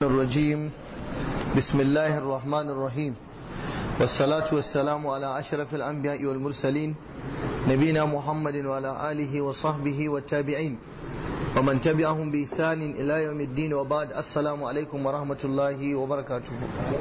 الرجيم بسم الله الرحمن الرحيم والصلاة والسلام على أشرف الأنبياء والمرسلين نبينا محمد وعلى آله وصحبه والتابعين ومن تبعهم بإحسان إلى يوم الدين وبعد السلام عليكم ورحمة الله وبركاته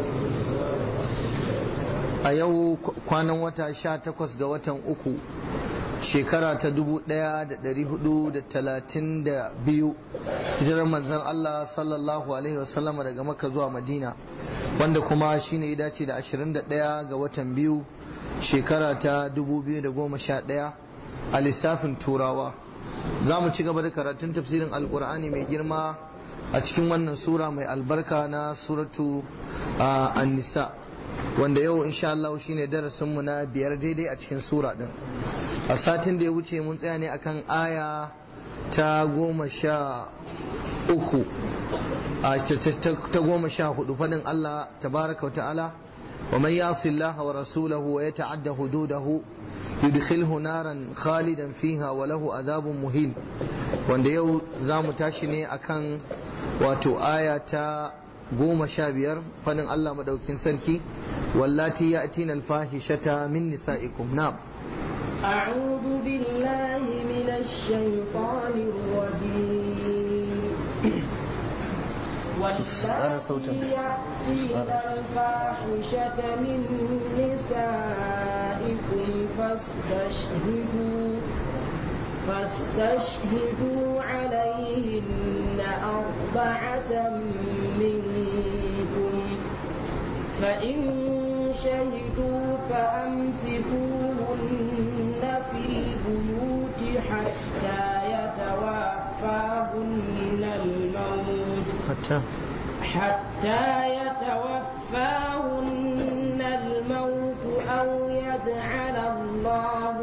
a yau kwanan wata sha takwas ga watan uku shekara ta dubu daya da dari hudu da talatin da biyu hijirar manzan Allah sallallahu alaihi wasallam daga maka zuwa madina wanda kuma shine ya dace da ashirin da daya ga watan biyu shekara ta dubu biyu da goma sha daya a lissafin turawa za mu ci gaba da karatun tafsirin alkur'ani mai girma a cikin wannan sura mai albarka na suratu an-nisa wanda yau insha Allah shine darasinmu na biyar daidai a cikin sura din a satin da ya wuce mun tsaya ne akan aya ta goma sha uku ta goma sha hudu fadin Allah tabaraka wa ta'ala wa man yasi Allah wa rasulahu wa yata'adda hududahu yudkhilhu naran khalidan fiha wa lahu adhabun muhin wanda yau zamu tashi ne akan wato aya ta goma sha biyar fadin Allah madaukin sarki wallati ya'tina al-fahishata min nisa'ikum na'am أعوذ بالله من الشيطان الرجيم واللاتي يأتين الفاحشة من نسائكم فاستشهدوا فاستشهدوا عليهن أربعة منكم فإن شهدوا فأمسكوهن في البيوت حتى يتوفاهن الموت حتى حتى يتوفاهن الموت أو يجعل الله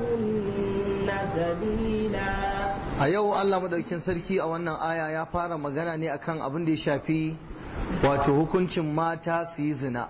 لهن سبيلا a yau Allah madaukin sarki a wannan aya ya fara magana ne akan abin da ya shafi wato hukuncin mata su yi zina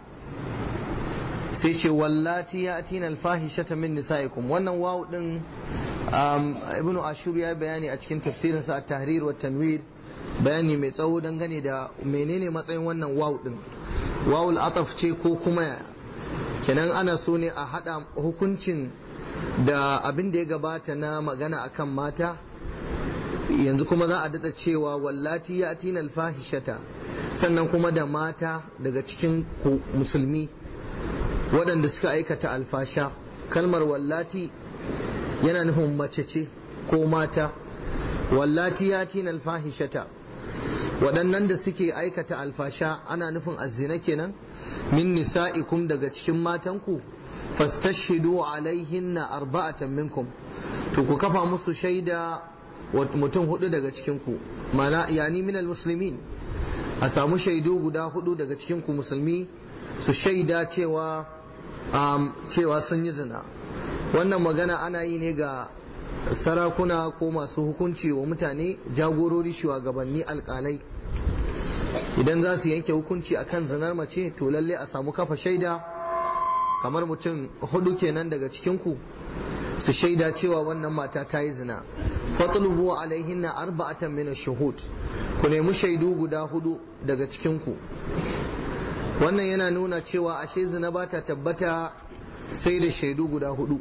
sai ce wallati ya atina alfahishata min nisaikum wannan wawu din ibnu ashur ya bayani a cikin tafsirinsa a tahrir wa tanwir bayani mai tsawo dangane da menene matsayin wannan wawu din wawul ataf ce ko kuma kenan ana so ne a hada hukuncin da abin da ya gabata na magana akan mata yanzu kuma za a dada cewa wallati ya atina alfahishata sannan kuma da mata daga cikin musulmi waɗanda suka aikata alfasha kalmar wallati yana nufin mace ce ko mata wallati ya tina alfahishata waɗannan da suke aikata alfasha ana nufin azzina kenan min nisa'ikum daga cikin matanku fastashhidu alaihinna arba'atan minkum to ku kafa musu shaida mutum hudu daga cikinku mana yani minal muslimin a samu shaidu guda hudu daga cikinku musulmi su shaida cewa um, cewa sun yi zina wannan magana ana yi ne ga sarakuna ko masu hukunci wa mutane jagorori shugabanni alkalai idan za su yanke hukunci akan zinar mace to lalle a samu kafa shaida kamar mutum hudu kenan daga cikinku su shaida cewa wannan mata ta yi zina fatlubu alaihinna arba'atan min ash-shuhud ku nemi shaidu guda hudu daga cikinku wannan yana nuna cewa ashe zina ba ta tabbata sai da shaidu guda hudu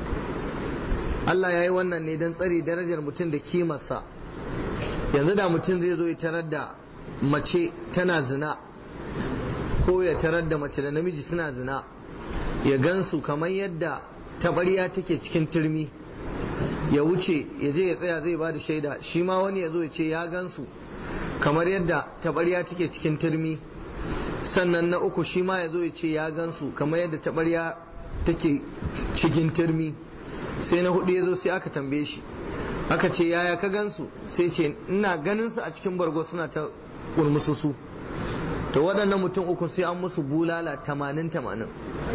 Allah ya yi wannan ne don tsare darajar mutum da kimarsa yanzu da mutum zai zo ya tarar da mace tana zina ko ya tarar da mace da namiji suna zina ya gansu kamar yadda taɓarya take cikin turmi ya wuce ya je ya tsaya zai ba da shaida shi ma wani ya zo ya ce ya gansu kamar yadda taɓarya take cikin turmi sannan na uku shi ma ya zo ya ce ya gansu kamar yadda taɓarya take cikin turmi sai na hudu ya zo sai aka tambaye shi aka ce yaya ka gansu sai ce ina ganin su a cikin bargo suna ta kurmusu su to waɗannan mutum uku sai an musu bulala tamanin tamanin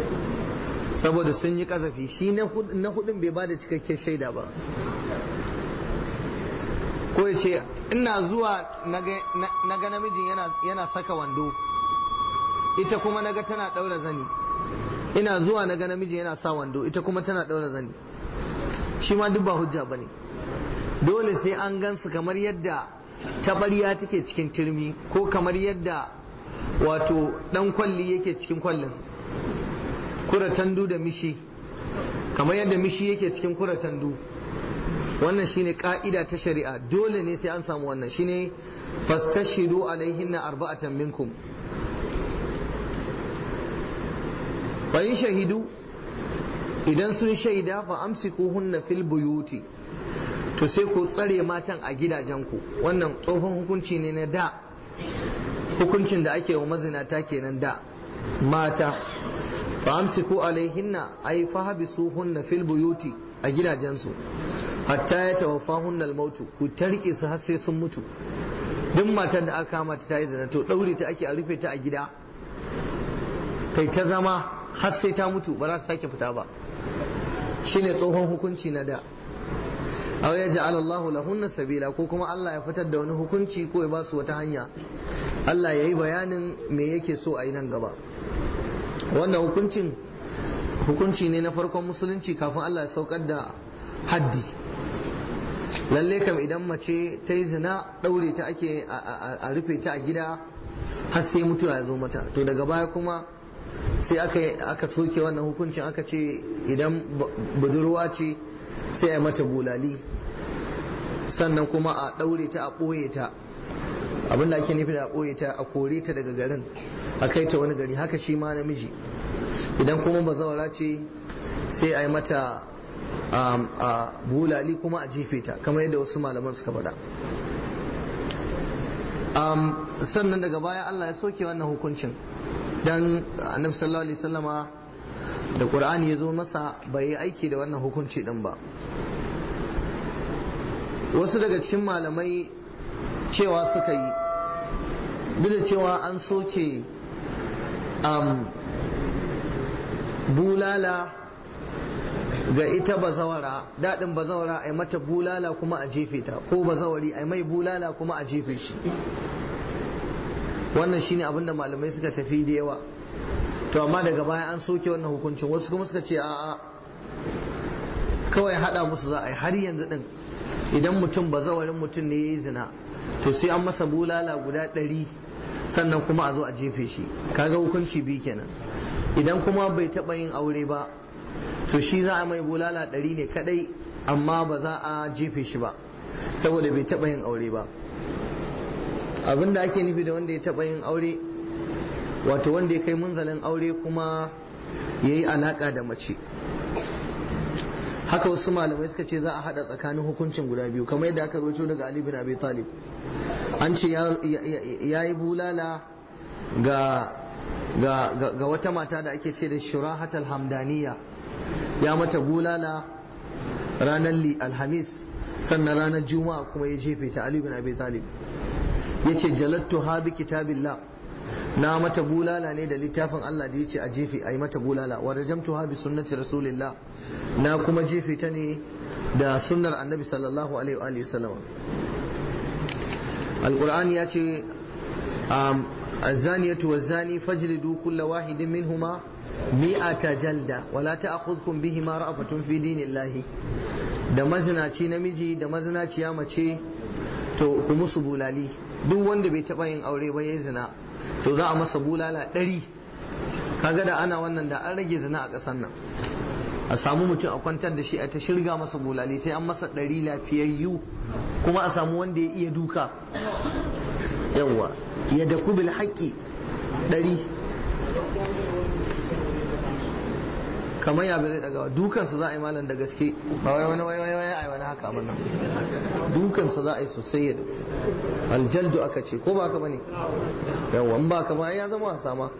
saboda sun yi kazafi shi na hudun bai ba da cikakken shaida ba ko ya ce ina zuwa na ga namijin yana saka wando ita kuma naga tana daura zani ina zuwa naga namiji yana sa wando ita kuma tana daura zani shi ma duk ba hujja bane dole sai an gansu kamar yadda tabariya take cikin turmi ko kamar yadda wato dan kwalli yake cikin kwallin kuratandu da mishi kamar yadda mishi yake cikin kuratandu wannan shine ka'ida ta shari'a dole ne sai an samu wannan shine fastashidu alaihinna arba'atan minkum fa in shahidu idan sun shaida fa amsikuhunna fil buyuti to sai ku tsare matan a gidajenku wannan tsohon hukunci ne na da hukuncin da ake wa mazinata kenan da mata fa amsiku alaihinna ay fahabisuhunna fil buyuti a gidajensu hatta ya tawaffahunna al-mautu ku tarke su har sai sun mutu duk matar da aka kama ta yi zina to daure ta ake a rufe ta a gida kai ta zama har sai ta mutu ba za ta sake fita ba shine tsohon hukunci na da aw ya ja'ala Allahu lahunna sabila ko kuma Allah ya fitar da wani hukunci ko ya ba su wata hanya Allah ya yi bayanin me yake so a yi nan gaba wannan hukuncin hukunci ne na farkon musulunci kafin Allah ya saukar da haddi lalle kam idan mace ta yi zina ɗaure ta ake a rufe ta a gida har sai mutuwa ya zo mata to daga baya kuma sai aka aka soke wannan hukuncin aka ce idan budurwa ce sai a mata bulali sannan kuma a ɗaure ta a ɓoye ta abinda ake nufi da a ɓoye ta a kore ta daga garin a kai ta wani gari haka shi ma namiji idan kuma bazawara ce sai a yi mata a bulali kuma a jefe ta kamar yadda wasu malaman suka faɗa sannan daga baya Allah ya soke wannan hukuncin dan annabi sallallahu alaihi wasallama da qur'ani ya zo masa bai yi aiki da wannan hukunci din ba wasu daga cikin malamai cewa suka yi duk da cewa an soke bulala ga ita bazawara daɗin bazawara a mata bulala kuma a jefe ta ko bazawari a mai bulala kuma a jefe shi wannan shine abin da malamai suka tafi da yawa to amma daga baya an soke wannan hukuncin wasu kuma suka ce a'a kawai hada musu za a yi har yanzu din idan mutum bazawarin mutum ne ya yi zina to sai an masa bulala guda ɗari sannan kuma a zo a jefe shi kaga hukunci biyu kenan idan kuma bai taɓa yin aure ba to shi za a mai bulala ɗari ne kadai amma ba za a jefe shi ba saboda bai taɓa yin aure ba abin da ake nufi da wanda ya taɓa yin aure wato wanda ya kai munzalin aure kuma ya yi alaƙa da mace haka wasu malamai suka ce za a haɗa tsakanin hukuncin guda biyu kamar yadda aka rubuto daga Ali bin Abi Talib an ce ya yi bulala ga ga wata mata da ake ce da shurahatal hamdaniya ya mata bulala ranar alhamis sannan ranar juma'a kuma ya jefe ta Ali bin Abi Talib yace jalattu ha bi kitabillah na mata bulala ne da littafin Allah da yace a jefe ayi mata bulala wa rajamtu ha bi sunnati rasulillah na kuma jefe ta ne da sunnar annabi sallallahu alaihi wa alihi wasallam alqur'ani yace الزانية والزاني فاجلدوا كل واحد منهما مئة جلدة ولا تأخذكم بهما رأفة في دين الله da mazinaci namiji da mazinaciya mace to ku musu bulali duk wanda bai taba yin aure ba ya zina to za a masa bulala ɗari kaga da ana wannan da an rage zina a ƙasar nan a samu mutum a kwantar da shi a ta shirga masa bulali sai an masa ɗari lafiyayyu kuma a samu wanda ya iya duka yawwa ya da kubil haƙƙi ɗari kamar ya bai daga dukansa za a yi malam da gaske ba wai wani wai wai wai wani haka abin nan dukansa za a yi sosai ya daku aljaldu aka ce ko ba haka bane yawa in ba haka ba ya zama wasa ma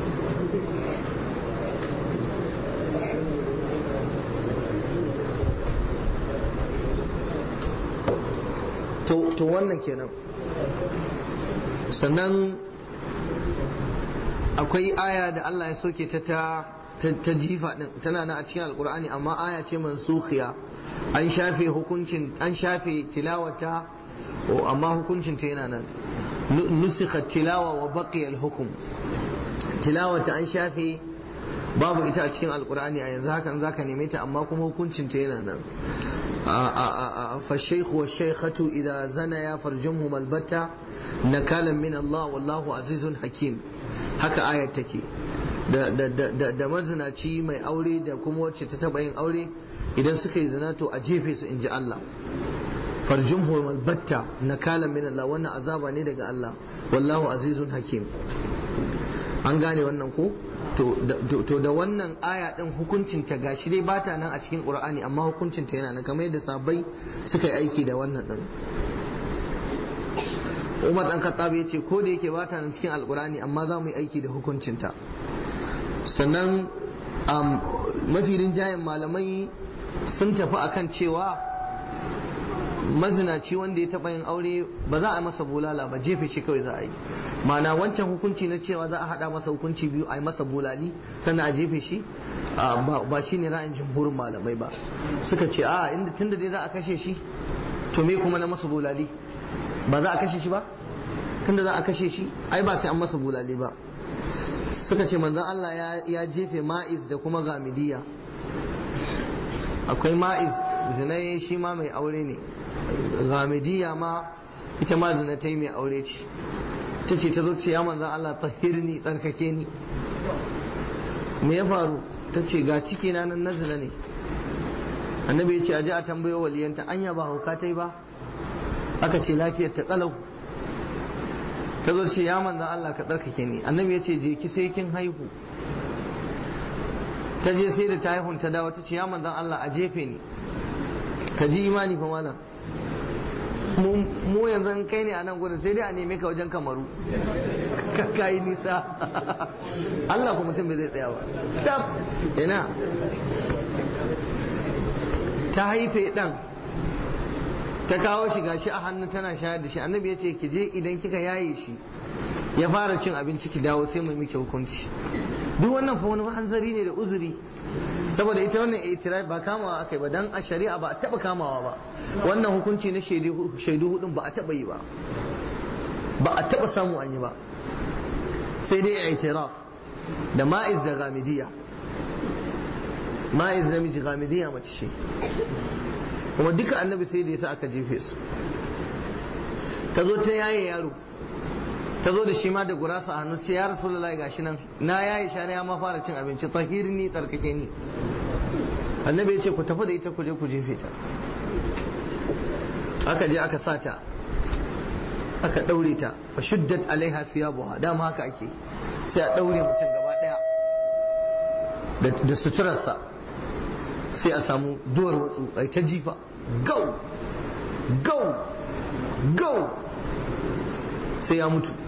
to wannan kenan sannan akwai aya da Allah ya soke ta ta jifa din tana na a cikin alkur'ani amma aya ce mansukhiya an shafe hukuncin an shafe tilawata amma hukuncin ta yana nan nusikha tilawa wa baqiya al-hukm tilawata an shafe babu ita a cikin alkur'ani a yanzu hakan zaka neme ta amma kuma hukuncin ta yana nan فالشيخ والشيخة إذا زنيا فرجمهما البتة نكالا من الله والله عزيز حكيم haka ayat take da mazinaci mai aure da kuma wacce ta taba yin aure idan suka yi zina to a jefe su in ji Allah farjumhu albatta nakalan min Allah wannan azaba ne daga Allah wallahu azizun hakim an gane wannan ko to da wannan aya din hukuncin ta gashi dai bata nan a cikin Qur'ani amma hukuncin ta yana nan kamar yadda sabai suka yi aiki da wannan din Umar dan Khattab ya ce ko da yake bata nan cikin Alqur'ani amma za mu yi aiki da hukuncin ta sannan mafi rinjayen malamai sun tafi akan cewa mazinaci wanda ya taɓa yin aure ba za a masa bulala ba jefe shi kawai za a yi mana wancan hukunci na cewa za a haɗa masa hukunci biyu a yi masa bulali sannan a jefe shi ba shi ne ra'ayin jumhurin malamai ba suka ce a inda tun da dai za a kashe shi to me kuma na masa bulali ba za a kashe shi ba tun da za a kashe shi ai ba sai an masa bulali ba suka ce manzon Allah ya jefe ma'iz da kuma gamidiya akwai ma'iz zinai shi ma mai aure ne gamidiya ma ita ma zina ta yi mai aure ce ta ce ta zo ce ya manzan Allah tahirni tsarkake ni me ya faru ta ce ga ciki na nan na zina ne annabi ya ce aje a tambayo waliyanta anya ba hauka ta yi ba aka ce lafiyar ta kalau ta zo ce ya manzan Allah ka tsarkake ni annabi ya ce je ki sai kin haihu ta je sai da ta haihun ta dawo ta ce ya manzan Allah a jefe ni ka ji imani fa malam mu yanzu kai ne a nan gudun sai dai a neme ka wajen kamaru ka yi nisa Allah ku mutum bai zai tsaya ba tab ina ta haife dan ta kawo shi gashi a hannu tana shayar da shi annabi ya ce ki je idan kika yaye shi ya fara cin abinci ki dawo sai mai miki hukunci duk wannan fa wani hanzari ne da uzuri saboda ita wannan itirai ba kamawa akai ba dan a shari'a ba a taba kamawa ba wannan hukunci na shaidu hudun ba a taba yi ba ba a taba samu an yi ba sai dai itiraf da ma'iz da gamidiya ma'iz da miji gamidiya mace ce kuma duka annabi sai da yasa aka jefe su ta zo ta yaye yaro ta zo da shi ma da gurasa a hannu ce ya rasulullahi gashi nan na yayi share ya ma fara cin abinci tahirni tsarkake ni annabi ya ce ku tafi da ita ku je ku jefe ta aka je aka sa ta aka daure ta fa shuddat alaiha thiyabuha dama haka ake sai a daure mutum gaba daya da suturarsa sai a samu duwar watsu ai ta jifa gau gau gau sai ya mutu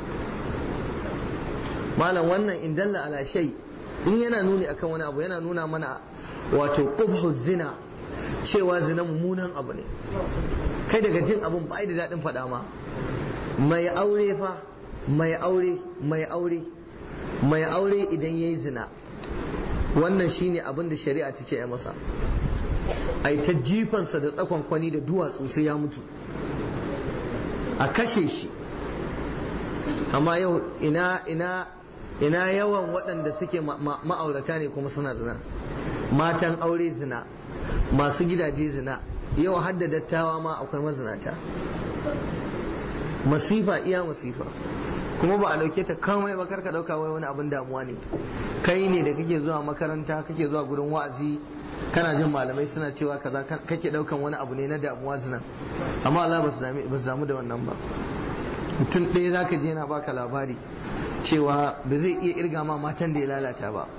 malam wannan in dalla ala shay in yana nuni akan wani abu yana nuna mana wato qubhu zina cewa zina mummunan abu ne kai daga jin abun ba da daɗin faɗa ma mai aure fa mai aure mai aure mai aure idan yayi zina wannan shine abin da shari'a ta ce ya masa ai ta jifansa da tsakon kwani da duwatsu sai ya mutu a kashe shi amma yau ina ina ina yawan waɗanda suke ma'aurata ne kuma suna zina matan aure zina masu gidaje zina yau hadda dattawa ma akwai mazinata masifa iya masifa kuma ba a dauke ta kamai ba karka dauka wai wani abin damuwa ne kai ne da kake zuwa makaranta kake zuwa gurin wa'azi kana jin malamai suna cewa kaza kake daukan wani abu ne na damuwa zinan amma Allah ba su damu da wannan ba mutum ɗaya zaka je yana baka labari cewa ba zai iya irga ma matan da ya lalata ba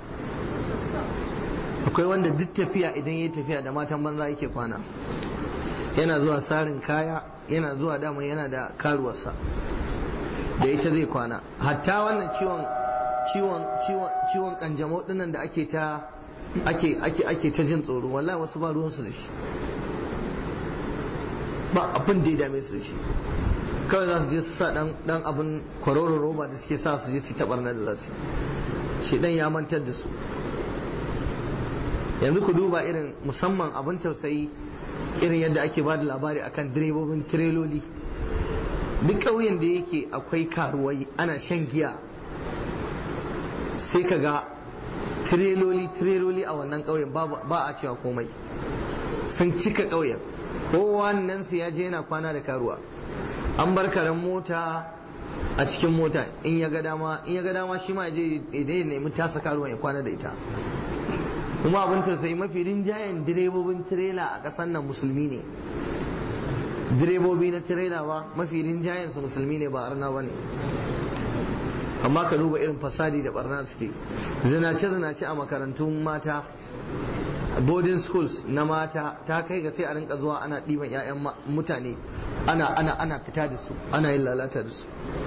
akwai wanda duk tafiya idan ya tafiya da matan banza yake kwana yana zuwa sarin kaya yana zuwa dama yana da karuwarsa da ita zai kwana hatta wannan ciwon ciwon ciwon ciwon kanjamau dinnan da ake ta ake ake ake ta jin tsoro wallahi wasu ba ruwansu da shi ba abin da ya dame su da shi kawai za su je su sa dan dan abin kwaroron roba da suke sa su je su tabarna da za su shi dan ya mantar da su yanzu ku duba irin musamman abin tausayi irin yadda ake ba da labari akan direbobin tireloli duk ƙauyen da yake akwai karuwai ana shan giya sai ka ga tireloli tireloli a wannan ƙauyen ba a cewa komai sun cika ƙauyen kowannen su ya je yana kwana da karuwa an bar karen mota a cikin mota in ya ga dama in ya ga dama shi ma ya je ya nemi tasa karuwa ya kwana da ita kuma abin tausayi mafi rinjayen direbobin tirela a ƙasar nan musulmi ne direbobi na tirela ba mafi rinjayen su musulmi ne ba arna ba ne amma ka duba irin fasadi da barna suke zinace zinace a makarantun mata boarding schools na mata ta kai ga sai a rinka zuwa ana ɗiban 'ya'yan mutane ana ana ana fita da su ana yin lalata da su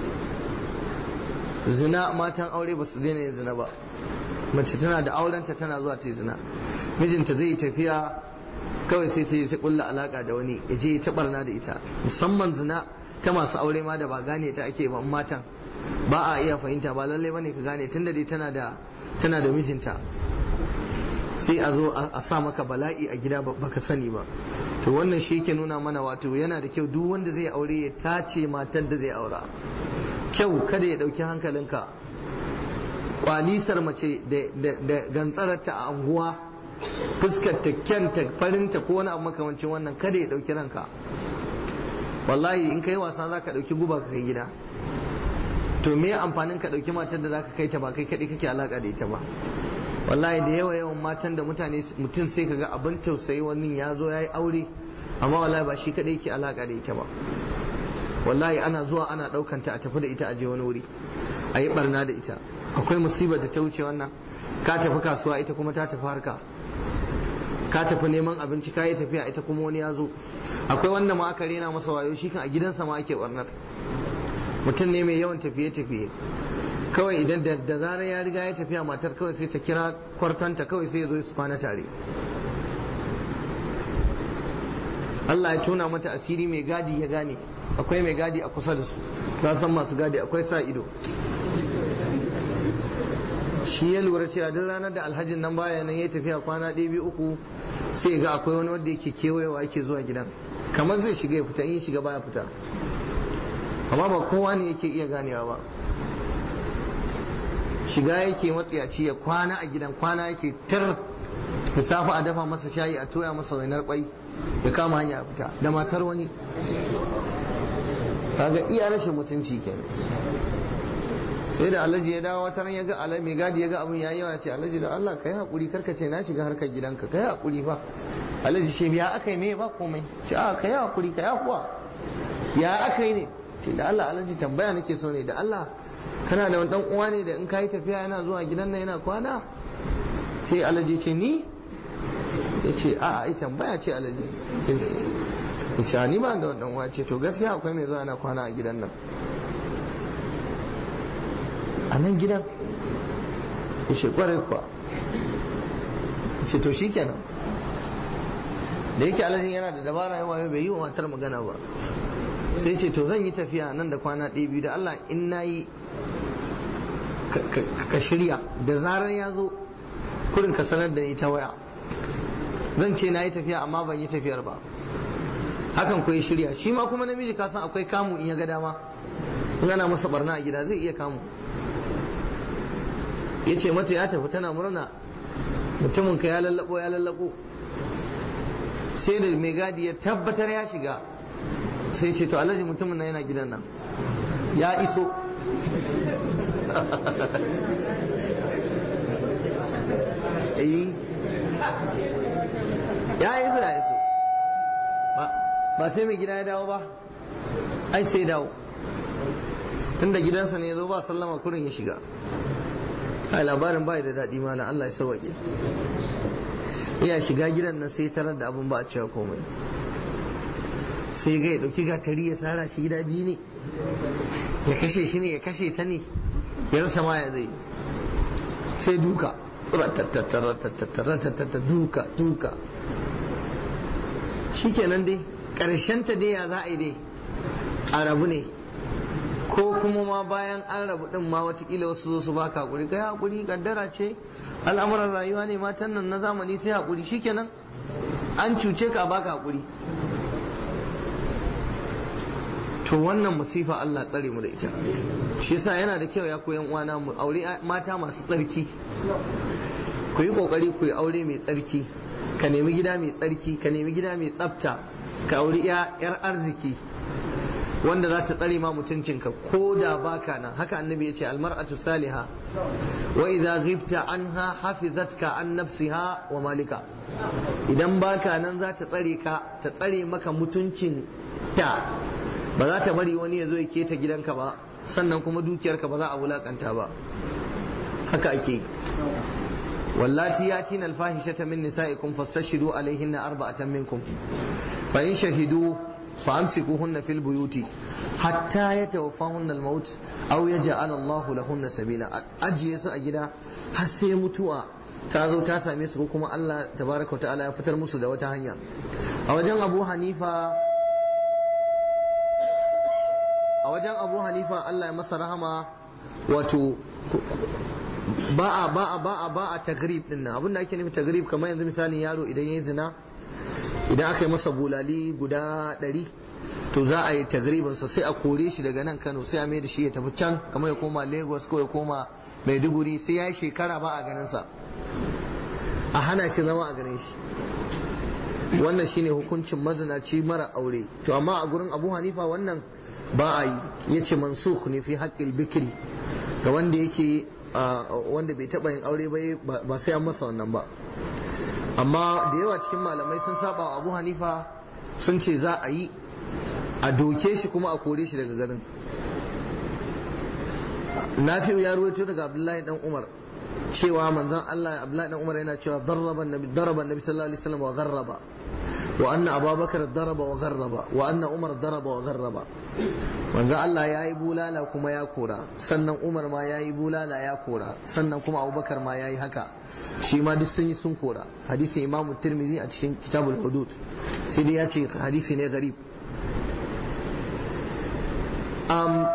zina matan aure ba su daina yin zina ba mace tana da aurenta tana zuwa ta yi zina mijinta zai yi tafiya kawai sai ta yi ta kulla alaka da wani ya je ta barna da ita musamman zina ta masu aure ma da ba gane ta ake ba matan ba a iya fahimta ba lallai bane ka gane tunda dai tana da tana da mijinta sai a zo a sa maka bala'i a gida baka sani ba to wannan shi yake nuna mana wato yana da kyau duk wanda zai aure ya tace matan da zai aura kyau kada ya dauki hankalinka kwalisar mace da gantsararta a anguwa fuskar ta kyanta farinta ko wani abu makamancin wannan kada ya dauki ranka wallahi in kai wasa za ka dauki guba ka kai gida to me amfanin ka dauki matar da zaka kai ta ba kai kadai kake alaka da ita ba wallahi da yawa yawan matan da mutane mutum sai kaga abin tausayi wani ya zo yayi aure amma wallahi ba shi kadai yake alaka da ita ba wallahi ana zuwa ana daukan ta a tafi da ita a je wani wuri a yi barna da ita akwai musibar da ta wuce wannan ka tafi kasuwa ita kuma ta tafi harka ka tafi neman abinci ka yi tafiya ita kuma wani ya zo akwai wanda ma aka rena masa wayo shi kan a gidansa ma ake barnar mutum ne mai yawan tafiye-tafiye kawai idan da zarar ya riga ya tafiya matar kawai sai ta kira kwartanta kawai sai ya zo su kwana tare Allah ya tona mata asiri mai gadi ya gane akwai mai gadi a kusa da su ka san masu gadi akwai sa ido shi ya lura cewa duk ranar da alhajin nan baya nan ya tafiya kwana ɗaya biyu uku sai ga akwai wani wanda yake kewayewa yake zuwa gidan kamar zai shiga ya fita in ya shiga baya fita amma ba kowa ne yake iya ganewa ba shiga yake matsiyaci ya kwana a gidan kwana yake tar da safe a dafa masa shayi a toya masa wainar kwai ya kama hanya a fita da matar wani kaga iya rashin mutunci kenan sai da alhaji ya dawo wata ran ya ga alhaji mai gadi ya ga abin yayi yawa ce alhaji da Allah kai hakuri karka ce na shiga harkar gidanka kai hakuri fa alhaji ce ya aka yi me ba komai ce a kai hakuri kai kuwa ya aka yi ne ce da Allah alhaji tambaya nake so ne da Allah kana da wani dan uwa ne da in kai tafiya yana zuwa gidan nan yana kwana sai alhaji ce ni ya ce a ai tambaya ce alhaji ya ce ni ba da wani dan uwa ce to gaskiya akwai mai zuwa yana kwana a gidan nan a nan gidan ya ce kwarai kuwa ya ce to shi kenan da yake alhajin yana da dabara yawa bai yi wa matar magana ba sai ce to zan yi tafiya nan da kwana ɗaya biyu da Allah in na yi ka shirya da zarar ya zo kurin ka sanar da ni ta waya zan ce na yi tafiya amma ban yi tafiyar ba hakan ku shirya shi ma kuma namiji ka san akwai kamu in ya ga dama in ana masa barna a gida zai iya kamu ya ce mata ya tafi tana murna mutumin ka ya lallabo ya lallabo sai da mai gadi ya tabbatar ya shiga sai ce to alhaji mutumin nan yana gidan nan ya iso ya iso ya iso ba sai mai gida ya dawo ba ai sai dawo tun da gidansa ne ya zo ba sallama kurin ya shiga ai labarin bai da daɗi mana Allah ya sauwaƙe iya shiga gidan nan sai tarar da abin ba a cewa komai sai ga ya ɗauki gatari ya tsara shi gida biyu ne ya kashe shi ne ya kashe ta ne ya rasa ma ya zai sai duka duka duka shi kenan dai ta dai ya za a yi dai a rabu ne ko kuma ma bayan an rabu din ma watakila wasu zo su baka hakuri kai hakuri kaddara ce al'amuran rayuwa ne matan nan na zamani sai hakuri shikenan an cuce ka baka hakuri to wannan musifa Allah tsare mu da ita shi yasa yana da kyau ya koyan uwana mu aure mata masu tsarki ku yi kokari ku yi aure mai tsarki ka nemi gida mai tsarki ka nemi gida mai tsafta ka auri yar arziki wanda za ta tsare ma mutuncinka ko da baka nan haka annabi ya ce almar'atu saliha wa idza ghibta anha hafizatka an nafsiha wa malika idan baka nan za ta tsare ka ta tsare maka mutuncin ta ba za ta bari wani ya zo ya keta gidanka ba sannan kuma dukiyarka ba za a wulakanta ba haka ake wallati yatina alfahishata min nisaikum fastashidu alaihinna arba'atan minkum fa in shahidu فأمسكوهن في البيوت حتى يتوفاهن الموت أو يجعل الله لهن سبيلا أجي su a gida har sai mutuwa ta zo ta same su ko kuma Allah tabaraka wa ta'ala ya fitar musu da wata hanya a wajen Abu Hanifa a wajen Abu Hanifa Allah ya masa rahama wato ba a ba a ba a ba a tagrib din nan abinda ake nufi tagrib kamar yanzu misalin yaro idan yayi zina idan aka yi masa bulali guda ɗari to za a yi tagribinsa sai a kore shi daga nan kano sai a mai da shi ya tafi can kamar ya koma lagos ko ya koma maiduguri sai ya yi shekara ba a ganinsa a hana shi zama a ganin shi wannan shine hukuncin mazinaci mara aure to amma a gurin abu hanifa wannan ba a yi ya ce mansuk ne fi haƙƙil bikiri ga wanda yake wanda bai taɓa yin aure ba sai an masa wannan ba amma da yawa cikin malamai sun saba wa abu hanifa sun ce za a yi a doke shi kuma a kore shi daga garin nafi'u ya ruwaito daga abdullahi dan umar cewa manzon Allah abdullahi dan umar yana cewa darraba nabi daraba nabi sallallahu alaihi wasallam wa gharraba wa anna abubakar daraba wa gharraba wa anna umar daraba wa gharraba manzon Allah ya yi bulala kuma ya kora sannan umar ma ya yi bulala ya kora sannan kuma abubakar ma ya yi haka shi ma duk sun yi sun kora hadisi imamu tirmidhi a cikin kitabul hudud sai dai ya ce hadisi ne garib um,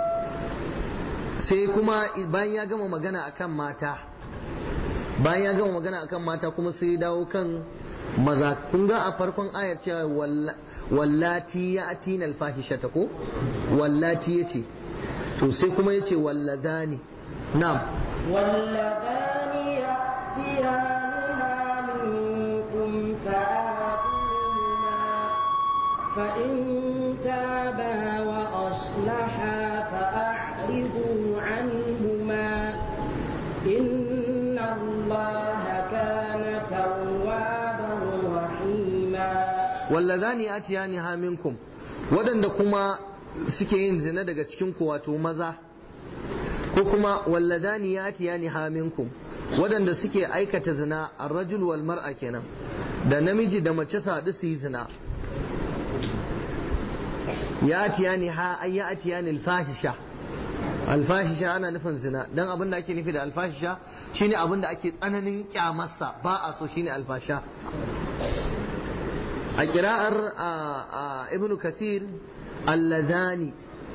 sai kuma bayan ya gama magana akan mata bayan ya gama magana akan mata kuma sai dawo kan maza kun ga a farkon ayar cewa wallati ya atina alfahishata ko wallati yace to sai kuma yace walladani na'am واللذان يأتيانها منكم فآتوهما فإن تابا وأصلحا فأعرضوا عنهما إن الله كان توابا رحيما wallazani atiyani ha minkum waɗanda kuma suke yin zina daga cikin ku wato maza ko kuma wallazani atiyani ha minkum waɗanda suke aikata zina ar-rajul wal mar'a kenan da namiji da mace su haɗu su yi zina ya atiyani ha ay ya atiyani al-fahisha alfahisha ana nufin zina dan abin da ake nufi da alfahisha shine abin da ake tsananin kyamarsa ba a so shine alfasha a kira'ar ibnu kathir allazani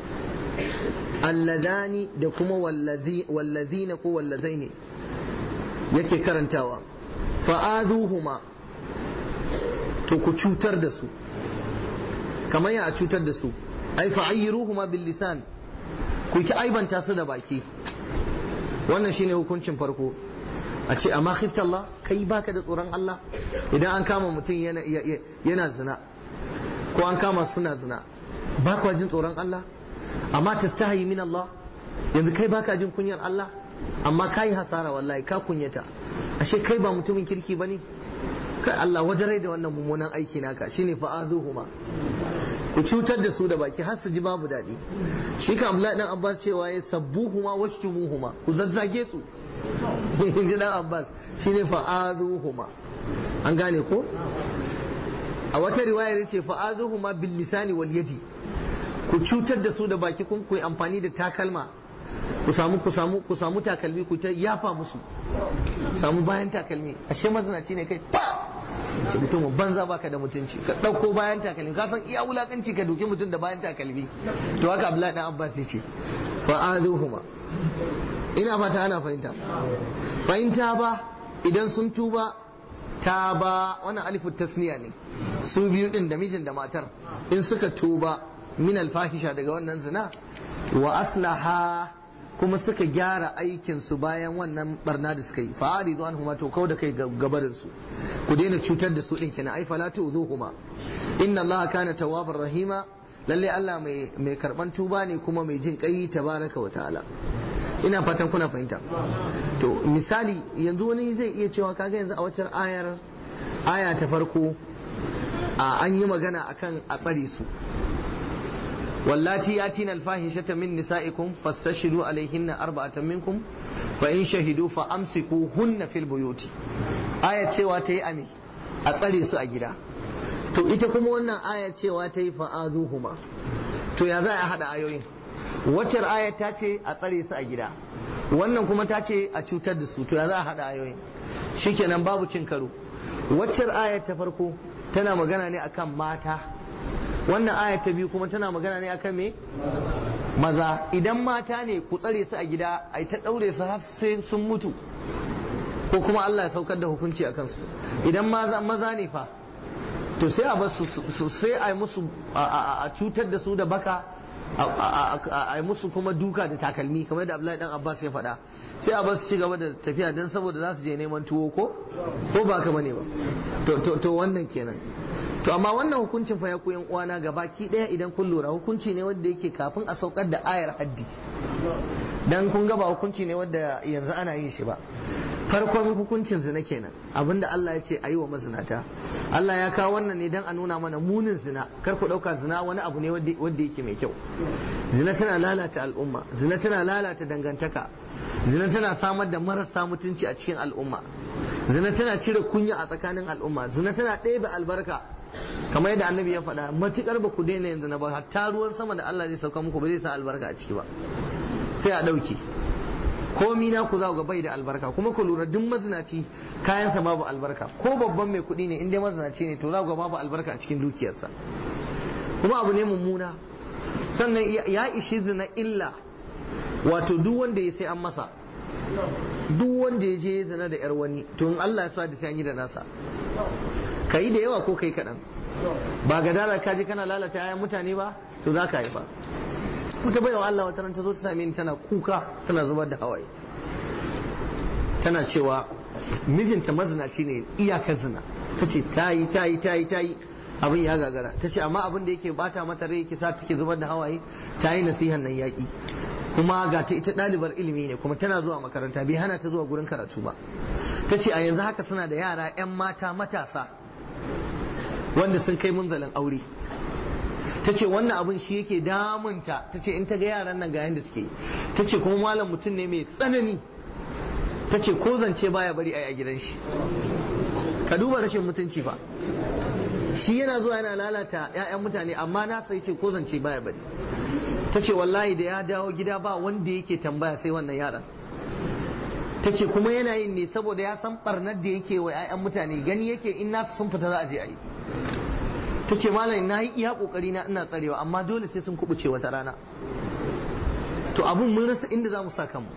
allazani da kuma wallazina ko wallazaini yake karantawa fa'azuhuma to ku cutar da su kamar ya a cutar da su ai fa'ayyiruhuma bil lisan ku ki aibanta su da baki wannan shine hukuncin farko a ce amma khifta Allah kai baka da tsoron Allah idan an kama mutum yana yana zina ko an kama suna zina ba kwa jin tsoron Allah amma tastahi min Allah yanzu kai baka jin kunyar Allah amma kai hasara wallahi ka kunyata ashe kai ba mutumin kirki bane kai Allah wajarai da wannan mummunan aiki naka shine fa'azuhuma ku cutar da su da baki har su ji babu daɗi shi ka Abdullahi dan Abbas cewa ya sabbuhuma washtumuhuma ku zazzage su in ji dan Abbas shine fa'azuhuma an gane ko a wata riwaya ya ce fa'azuhuma bil lisani wal yadi ku cutar da su da baki kun ku amfani da takalma ku samu ku samu ku samu takalmi ku ta yafa musu samu bayan takalmi ashe mazinaci ne kai pa shi mutum banza baka da mutunci ka ɗauko bayan takalmi ka san iya wulakanci ka duki mutum da bayan takalmi to haka Abdullahi dan Abbas yace fa azuhuma ina fata ana fahimta fahimta ba idan sun tuba ta ba wannan alifu tasniya ne su biyu din da mijin da matar in suka tuba min alfahisha daga wannan zina wa aslaha kuma suka gyara aikin su bayan wannan barna da suka yi fa aridu anhuma to kau da kai gabarin su ku daina cutar da su din kenan ai fala tu'zuhuma inna allaha kana tawwabar rahima lalle Allah mai mai karban tuba ne kuma mai jin kai tabaraka wa ta'ala ina fatan kuna fahimta to misali yanzu wani zai iya cewa kaga yanzu a wacce ayar aya ta farko an yi magana akan a tsare su wallati yatina alfahishata min nisaikum fastashidu alaihinna arba'atan minkum fa in shahidu fa amsikuhunna fil buyuti aya cewa ta yi ame a tsare su a gida to ita kuma wannan aya cewa ta yi fa'azuhuma to ya za a hada ayoyin waccar aya ta ce a tsare su a gida wannan kuma ta ce a cutar da su to ya za a hada ayoyin shikenan babu cin karo waccar aya ta farko tana magana ne akan mata wannan aya ta biyu kuma tana magana ne akan me maza idan mata ne ku tsare su a gida ai ta daure su har sai sun mutu ko kuma Allah ya saukar da hukunci a kansu idan maza ne fa to sai a bar su sai a yi musu a cutar da su da baka a yi musu kuma duka da takalmi kamar da Abdullahi dan Abbas ya faɗa sai a bar su ci gaba da tafiya dan saboda za su je neman tuwo ko ko ba ka bane ba to to wannan kenan to amma wannan hukuncin fa ya koyan uwana gabaki daya idan kun lura hukunci ne wanda yake kafin a saukar da ayar haddi dan kun ga ba hukunci ne wanda yanzu ana yin shi ba farkon hukuncin zina kenan abinda Allah ya ce a yi wa mazinata Allah ya kawo wannan ne dan a nuna mana munin zina kar ku ɗauka zina wani abu ne wanda yake mai kyau zina tana lalata al'umma zina tana lalata dangantaka zina tana samar da marasa mutunci a cikin al'umma zina tana cire kunya a tsakanin al'umma zina tana ɗebe albarka kamar yadda annabi ya faɗa matukar ba ku daina yanzu na ba hatta ruwan sama da Allah zai sauka muku ba zai sa albarka a ciki ba sai a ɗauke komi na ku za ga bai da albarka kuma ku lura duk mazinaci kayansa babu albarka ko babban mai kuɗi ne in dai mazinaci ne to za ga babu albarka a cikin dukiyarsa kuma abu ne mummuna sannan ya ishi zina illa wato duk wanda ya sai an masa duk wanda ya je zina da yar wani to in Allah ya sa da sai an yi da nasa kai da yawa ko kai kaɗan ba ga dara ka je kana lalata ayan mutane ba to za ka haifa wata bayan Allah wata ran ta zo ta same ni tana kuka tana zubar da hawaye tana cewa mijinta mazinaci ne iyakar zina ta ce ta yi ta yi ta yi ta yi abin ya gagara ta ce amma abin da yake bata mata rai yake sa take zubar da hawaye ta yi nasihan nan yaƙi kuma ga ta ita ɗalibar ilimi ne kuma tana zuwa makaranta bai hana ta zuwa gurin karatu ba ta ce a yanzu haka suna da yara 'yan mata matasa wanda sun kai munzalin aure ta ce wannan abin shi yake damunta ta ce in ta ga yaran nan ga yadda suke ta ce kuma malam mutum ne mai tsanani ta ce ko zance baya bari a gidan shi ka duba rashin mutunci fa shi yana zuwa yana lalata 'ya'yan mutane amma na sai ce ko zance baya bari ta ce wallahi da ya dawo gida ba wanda yake tambaya sai wannan yaran ta ce kuma yana yin ne saboda ya san barnar da yake wa 'ya'yan mutane gani yake in nasu sun fita za a je a yi ta ce malam na yi iya kokari na ina tsarewa amma dole sai sun kubuce wata rana to abun mun rasa inda za mu sa kanmu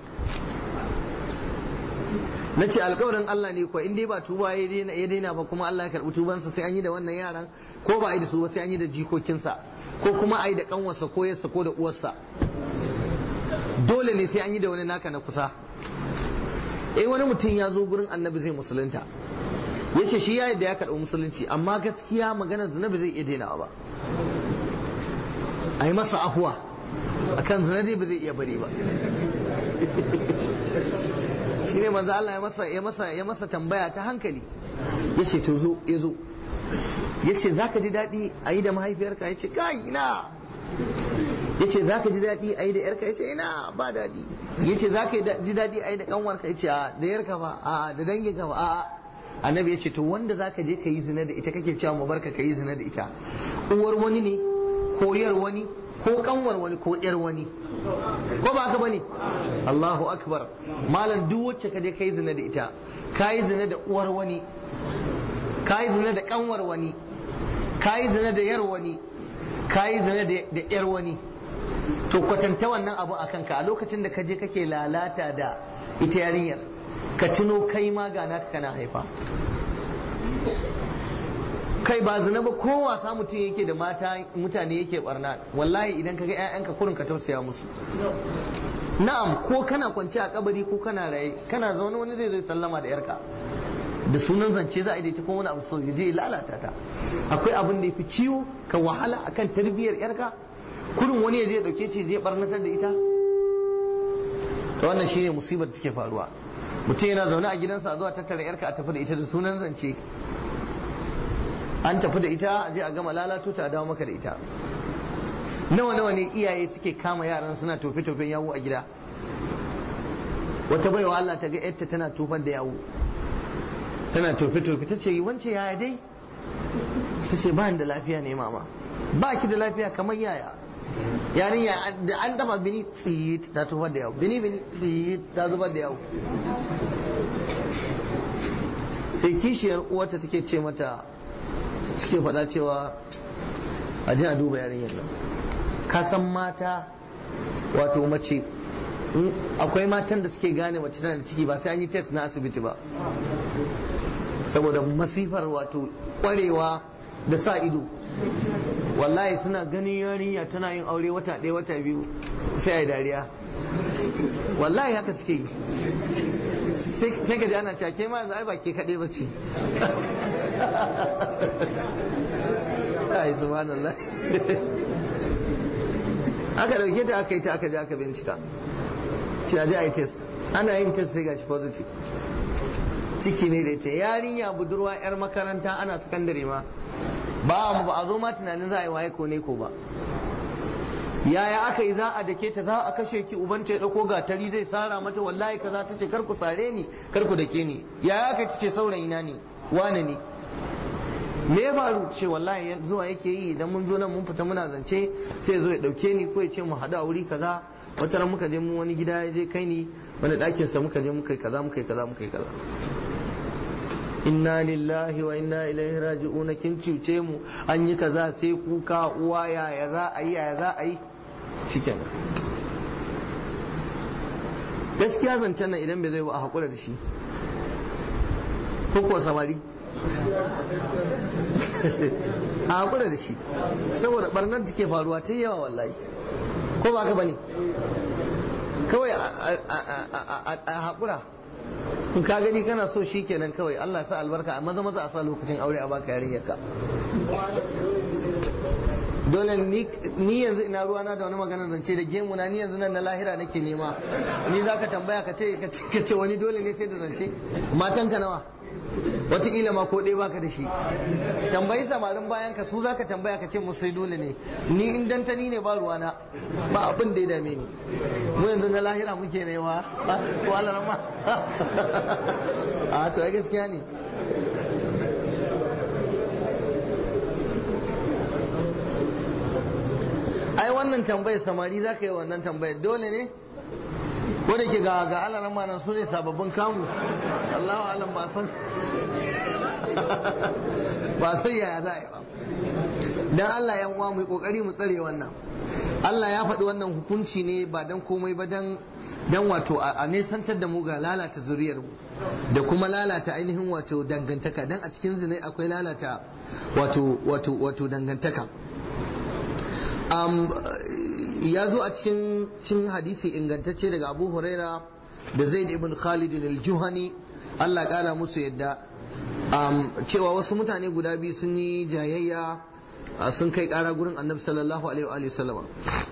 na ce alkawarin Allah ne kuwa in dai ba tuba ya daina ba kuma Allah ya karɓi tubansa sai an yi da wannan yaran ko ba a yi da su ba sai an yi da jikokinsa ko kuma a yi da kanwarsa ko yarsa ko da uwarsa dole ne sai an yi da wani naka na kusa eh wani mutum ya zo gurin annabi zai musulunta ya ce shi ya yadda ya karɓi musulunci amma gaskiya magana zina ba zai iya dainawa ba a yi masa ahuwa akan zina dai ba zai iya bari ba shi ne manzo Allah ya masa ya masa ya masa tambaya ta hankali ya ce to zo ya zo ya ce za ka ji daɗi a yi da mahaifiyarka ya ce kai ina ya ce za ka ji daɗi a yi da yarka ya ce ina ba daɗi ya ce za ka ji daɗi a yi da ƙanwarka ya ce a da yarka ba a da danginka ba a annabi ya ce to wanda za ka je ka yi zina da ita kake cewa mu barka ka yi zina da ita uwar wani ne ko yar wani ko kanwar wani ko yar wani ko ba haka bane Allahu akbar malam duk wacce ka je kai zina da ita kai zina da uwar wani kai zina da kanwar wani kai zina da yar wani kai zina da yar wani to kwatanta wannan abu a kanka a lokacin da ka je kake lalata da ita yarinyar ka tuno kai ma ga naka kana haifa kai ba zina ba ko wasa mutum yake da mata mutane yake barna wallahi idan ka ga ƴaƴanka kurin ka tausaya musu na'am ko kana kwance a kabari ko kana raye kana zaune wani zai zo sallama da yarka da sunan zance za a yi ko wani abu so ya je lalata ta akwai abin da ya fi ciwo ka wahala akan tarbiyyar yarka kurin wani ya je dauke ce je barnatar da ita to wannan shine musibar da take faruwa mutum yana zaune a gidansa a zuwa tattara yarka a tafi da ita da sunan zance an tafi da ita a je a gama lalato ta a dawo maka da ita nawa nawa ne iyaye suke kama yaran suna tofe tofen yawo a gida wata baiwa Allah ta ga yarta tana tofar da yawo tana tofe tofe ta ce wance yaya dai ta ce ba da lafiya ne mama ba ki da lafiya kamar yaya yarinya da an dafa bini tsit ta tofar da yawo bini bini tsit ta zubar da yawo sai kishiyar uwarta take ce mata suke faɗa cewa a ji a duba yarinyar nan ka san mata wato mace akwai matan da suke gane mace tana da ciki ba sai an yi test na asibiti ba saboda masifar wato kwarewa da sa ido wallahi suna ganin yarinya tana yin aure wata ɗaya wata biyu sai a yi dariya wallahi haka suke yi sai ka ji ana cake ma yanzu ai ba ke kaɗai ba ce ai subhanallah aka dauke ta aka yi ta aka je aka bincika shi a je a yi test ana yin test sai gashi positive ciki ne da ita yarinya budurwa yar makaranta ana sakandare ma ba mu ba a zo ma tunanin za a yi waye ko ne ko ba yaya aka yi za a dake ta za a kashe ki ubanta ya dauko gatari zai sara mata wallahi kaza ta ce kar ku sare ni kar ku dake ni yaya aka ce saurayi na ne wane ne me ya faru ce wallahi zuwa yake yi idan mun zo nan mun fita muna zance sai ya zo ya dauke ni ko ya ce mu haɗu a wuri kaza wata ran muka je mu wani gida ya je kai ni wani ɗakin sa muka je muka yi kaza muka yi kaza muka yi kaza inna lillahi wa inna ilaihi raji'un kin cuce mu an yi kaza sai kuka uwa ya ya za a yi ya za a yi shikenan gaskiya zancen nan idan bai zai ba a haƙura da shi ko kuwa samari a haƙura da shi saboda barnar da ke faruwa ta yawa wallahi ko ba ka bane kawai a haƙura in ka gani kana so shi kenan kawai Allah sa albarka a maza maza a sa lokacin aure a baka yarinyarka dole ni yanzu ina ruwana da wani magana zance da gemu na ni yanzu nan na lahira nake nema ni za ka tambaya ka ce ka ce wani dole ne sai da zance matanka nawa wataƙila ma ko ɗaya baka da shi tambayi samarin bayan ka su za ka tambaya ka ce musu sai dole ne ni in dantani ne ba ruwana ba abin da ya dame ni mu yanzu na lahira muke nema ko Allah ma a to ai gaskiya ne ai wannan tambayar samari za ka yi wannan tambayar dole ne ko da ke ga ga alaran ma su ne sababbin kamu Allahu alam ba san ba san yaya za a yi ba dan Allah ya uwa mu kokari mu tsare wannan Allah ya faɗi wannan hukunci ne ba dan komai ba dan dan wato a nesantar da mu ga lalata zuriyar mu da kuma lalata ainihin wato dangantaka dan a cikin zinai akwai lalata wato wato wato dangantaka um, ya zo a cikin cin hadisi ingantacce daga abu huraira da zaid ibn khalid al-juhani Allah kara musu yadda um, cewa wasu mutane guda biyu sun yi jayayya sun kai kara gurin annabi sallallahu alaihi wa sallama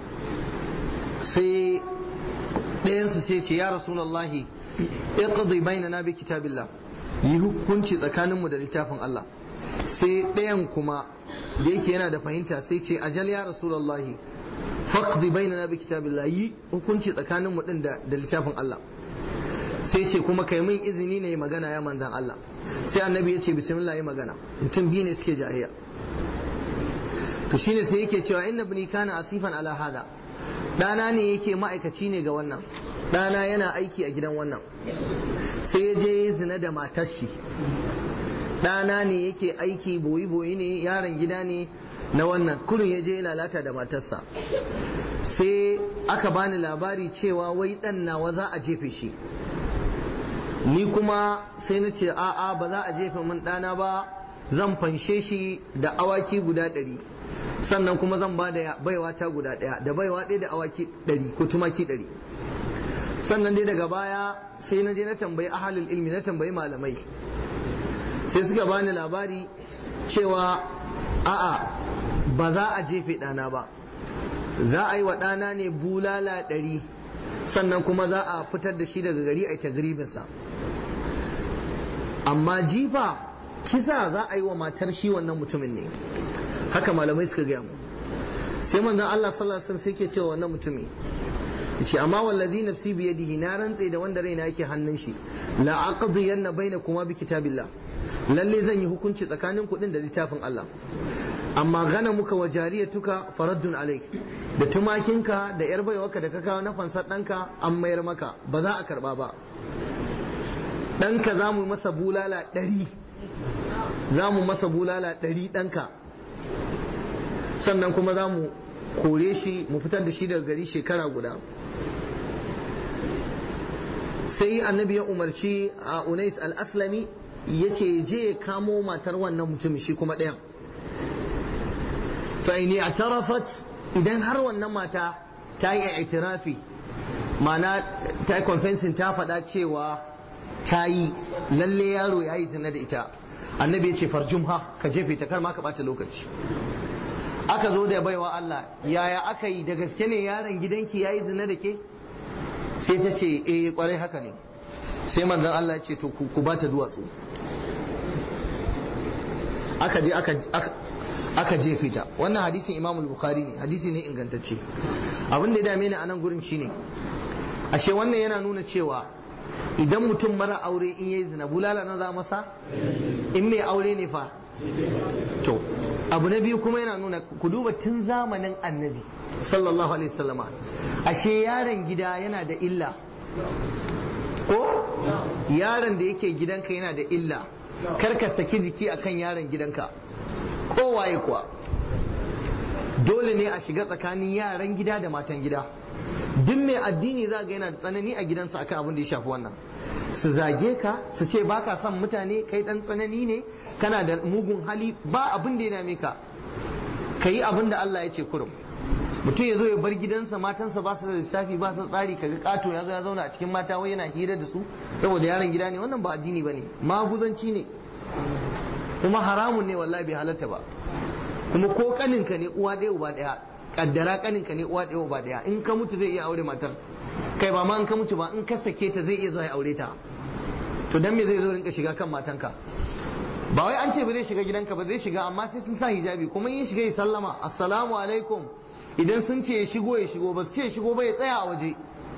sai ɗayansu sai ce ya rasulallahi iqdi bainana bi kitabillah yi hukunci tsakaninmu da littafin Allah sai ɗayan kuma da yake yana da fahimta sai ce ajal ya rasulallahi faqdi bainana bi kitabillah yi hukunci tsakanin mu din da littafin Allah sai ce kuma kai min izini ne magana ya manzan Allah sai annabi ya ce bismillah yi magana mutum biyu ne suke jahiliya to shine sai yake cewa inna ibni kana asifan ala hada dana ne yake ma'aikaci ne ga wannan dana yana aiki a gidan wannan sai ya je zina da matar shi ɗana ne yake aiki boyi-boyi ne yaron gida ne na wannan kurin ya je lalata da matarsa sai aka bani labari cewa wai ɗan nawa za a jefe shi ni kuma sai na ce a'a ba za a jefe min ɗana ba zan fanshe shi da awaki guda ɗari sannan kuma zan ba da baiwa ta guda ɗaya da baiwa ɗaya da awaki ɗari ko tumaki ɗari sannan dai daga baya sai na je na tambayi ahalul ilmi na tambayi malamai sai suka bani labari cewa a'a ba za a jefe ɗana ba za a yi wa ɗana ne bulala ɗari sannan kuma za a fitar da shi daga gari a yi tagribinsa amma jifa kisa za a yi wa matar shi wannan mutumin ne haka malamai suka gaya mu sai manzon Allah sallallahu alaihi wasallam sai ke cewa wannan mutumi yace amma wallazi nafsi bi yadihi na rantse da wanda raina yake hannun shi la aqdiyanna bainakuma bi kitabillah lalle zan yi hukunci tsakanin kuɗin da littafin Allah amma gana muka wa jariyatuka faraddun alaik da tumakinka da yar baiwarka da ka kawo na fansar ɗanka an mayar maka ba za a karba ba ɗanka za mu masa bulala ɗari za mu masa bulala ɗari ɗanka sannan kuma za mu kore shi mu fitar da shi daga gari shekara guda sai annabi ya umarci a unais al-aslami ya ce je kamo matar wannan mutumin shi kuma ɗayan fa'ini a tarafat idan har wannan mata ta yi itirafi mana ta yi confessing ta faɗa cewa ta yi lalle yaro ya yi zina da ita annabi ya ce farjumha ka jefe ta kar ma ka ɓata lokaci aka zo da baiwa Allah yaya aka yi da gaske ne yaron gidanki ya yi zina da ke sai ta ce eh kwarai haka ne sai manzon Allah ya ce to ku ba ta duwatsu aka je aka jefe ta wannan hadisin imamul bukhari ne hadisi ne ingantacce abin da ya dame ni a nan gurin shine ashe wannan yana nuna cewa idan mutum mara aure in yayi zina bulala na za masa in mai aure ne fa to abu na biyu kuma yana nuna ku duba tun zamanin annabi sallallahu alaihi wasallama ashe yaron gida yana da illa ko yaron da yake gidanka yana da illa kar ka saki jiki akan yaron gidanka kowaye kuwa dole ne a shiga tsakanin yaran gida da matan gida duk mai addini za ga yana da tsanani a gidansa akan abin da ya shafi wannan su zage ka su ce ba ka son mutane kai dan tsanani ne kana da mugun hali ba abin da ya dame ka ka yi abin da Allah ya ce kurum mutum ya zo ya bar gidansa matansa ba su da lissafi ba su tsari kaga kato ya zo ya zauna a cikin mata wai yana hira da su saboda yaron gida ne wannan ba addini bane maguzanci ne kuma haramun ne wallahi bai halatta ba kuma ko kaninka ne uwa ɗaya uba ɗaya kaddara kaninka ne uwa ɗaya uba ɗaya in ka mutu zai iya aure matar kai ba ma in ka mutu ba in ka sake ta zai iya zuwa ya aure ta to dan me zai zo rinka shiga kan matanka ba wai an ce ba zai shiga gidanka ba zai shiga amma sai sun sa hijabi kuma in ya shiga ya sallama assalamu alaikum idan sun ce ya shigo ya shigo ba su ce ya shigo ba ya tsaya a waje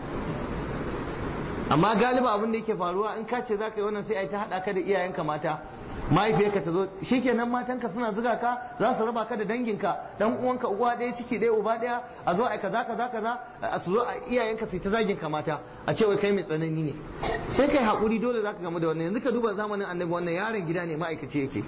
amma galiba abin da yake faruwa in ka ce za ka yi wannan sai a yi ta haɗa ka da iyayenka mata mahaifiyarka ta zo shikenan matanka suna zuga ka za su raba ka da danginka dan uwanka uwa ɗaya ciki ɗaya uba ɗaya a zo a kaza kaza kaza a su zo a iyayenka sai ta zagin ka mata a ce wai kai mai tsanani ne sai kai hakuri dole zaka gamu da wannan yanzu ka duba zamanin annabi wannan yaron gida ne ma'aikaci yake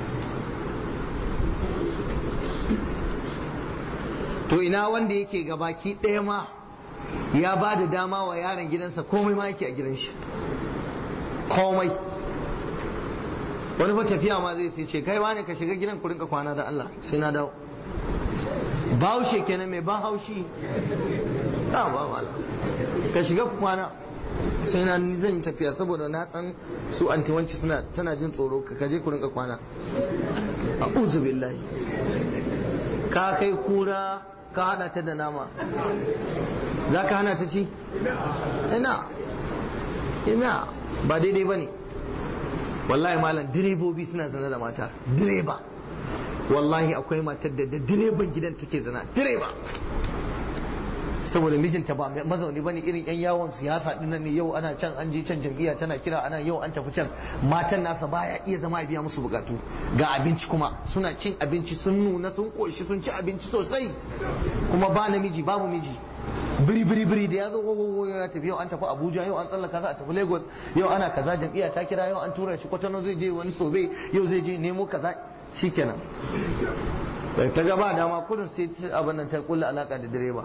to ina wanda yake gabaki ɗaya ma ya ba da dama wa yaron gidansa komai ma yake a gidan shi komai wani fa tafiya ma zai ce kai wani ka shiga gidan ku rinka kwana da Allah sai na dawo bahaushe kenan mai ban haushi ba ba wala ka shiga ku kwana sai na ni zan yi tafiya saboda na san su antiwanci suna tana jin tsoro ka kaje ku rinka kwana a'udhu billahi ka kai kura ka hada ta da nama za ka hana ta ci ina ina ba daidai ba ne wallahi malam direbobi suna zana da mata direba wallahi akwai matar da da direban gidan take zana direba saboda mijinta ba mazauni bane irin yan yawon siyasa din nan ne yau ana can an je can jam'iyya tana kira ana yau an tafi can matan nasa baya iya zama biya musu bukatu ga abinci kuma suna cin abinci sun nuna sun koshi sun ci abinci sosai kuma ba namiji babu miji biri biri biri da ya zo gogo ya tafi yau an tafi Abuja yau an tsallaka za a tafi Lagos yau ana kaza jam'iyya ta kira yau an tura shi Kwatano zai je wani sobe yau zai je nemo kaza shikenan sai ta gaba dama kudin sai abin nan ta kulla alaka da direba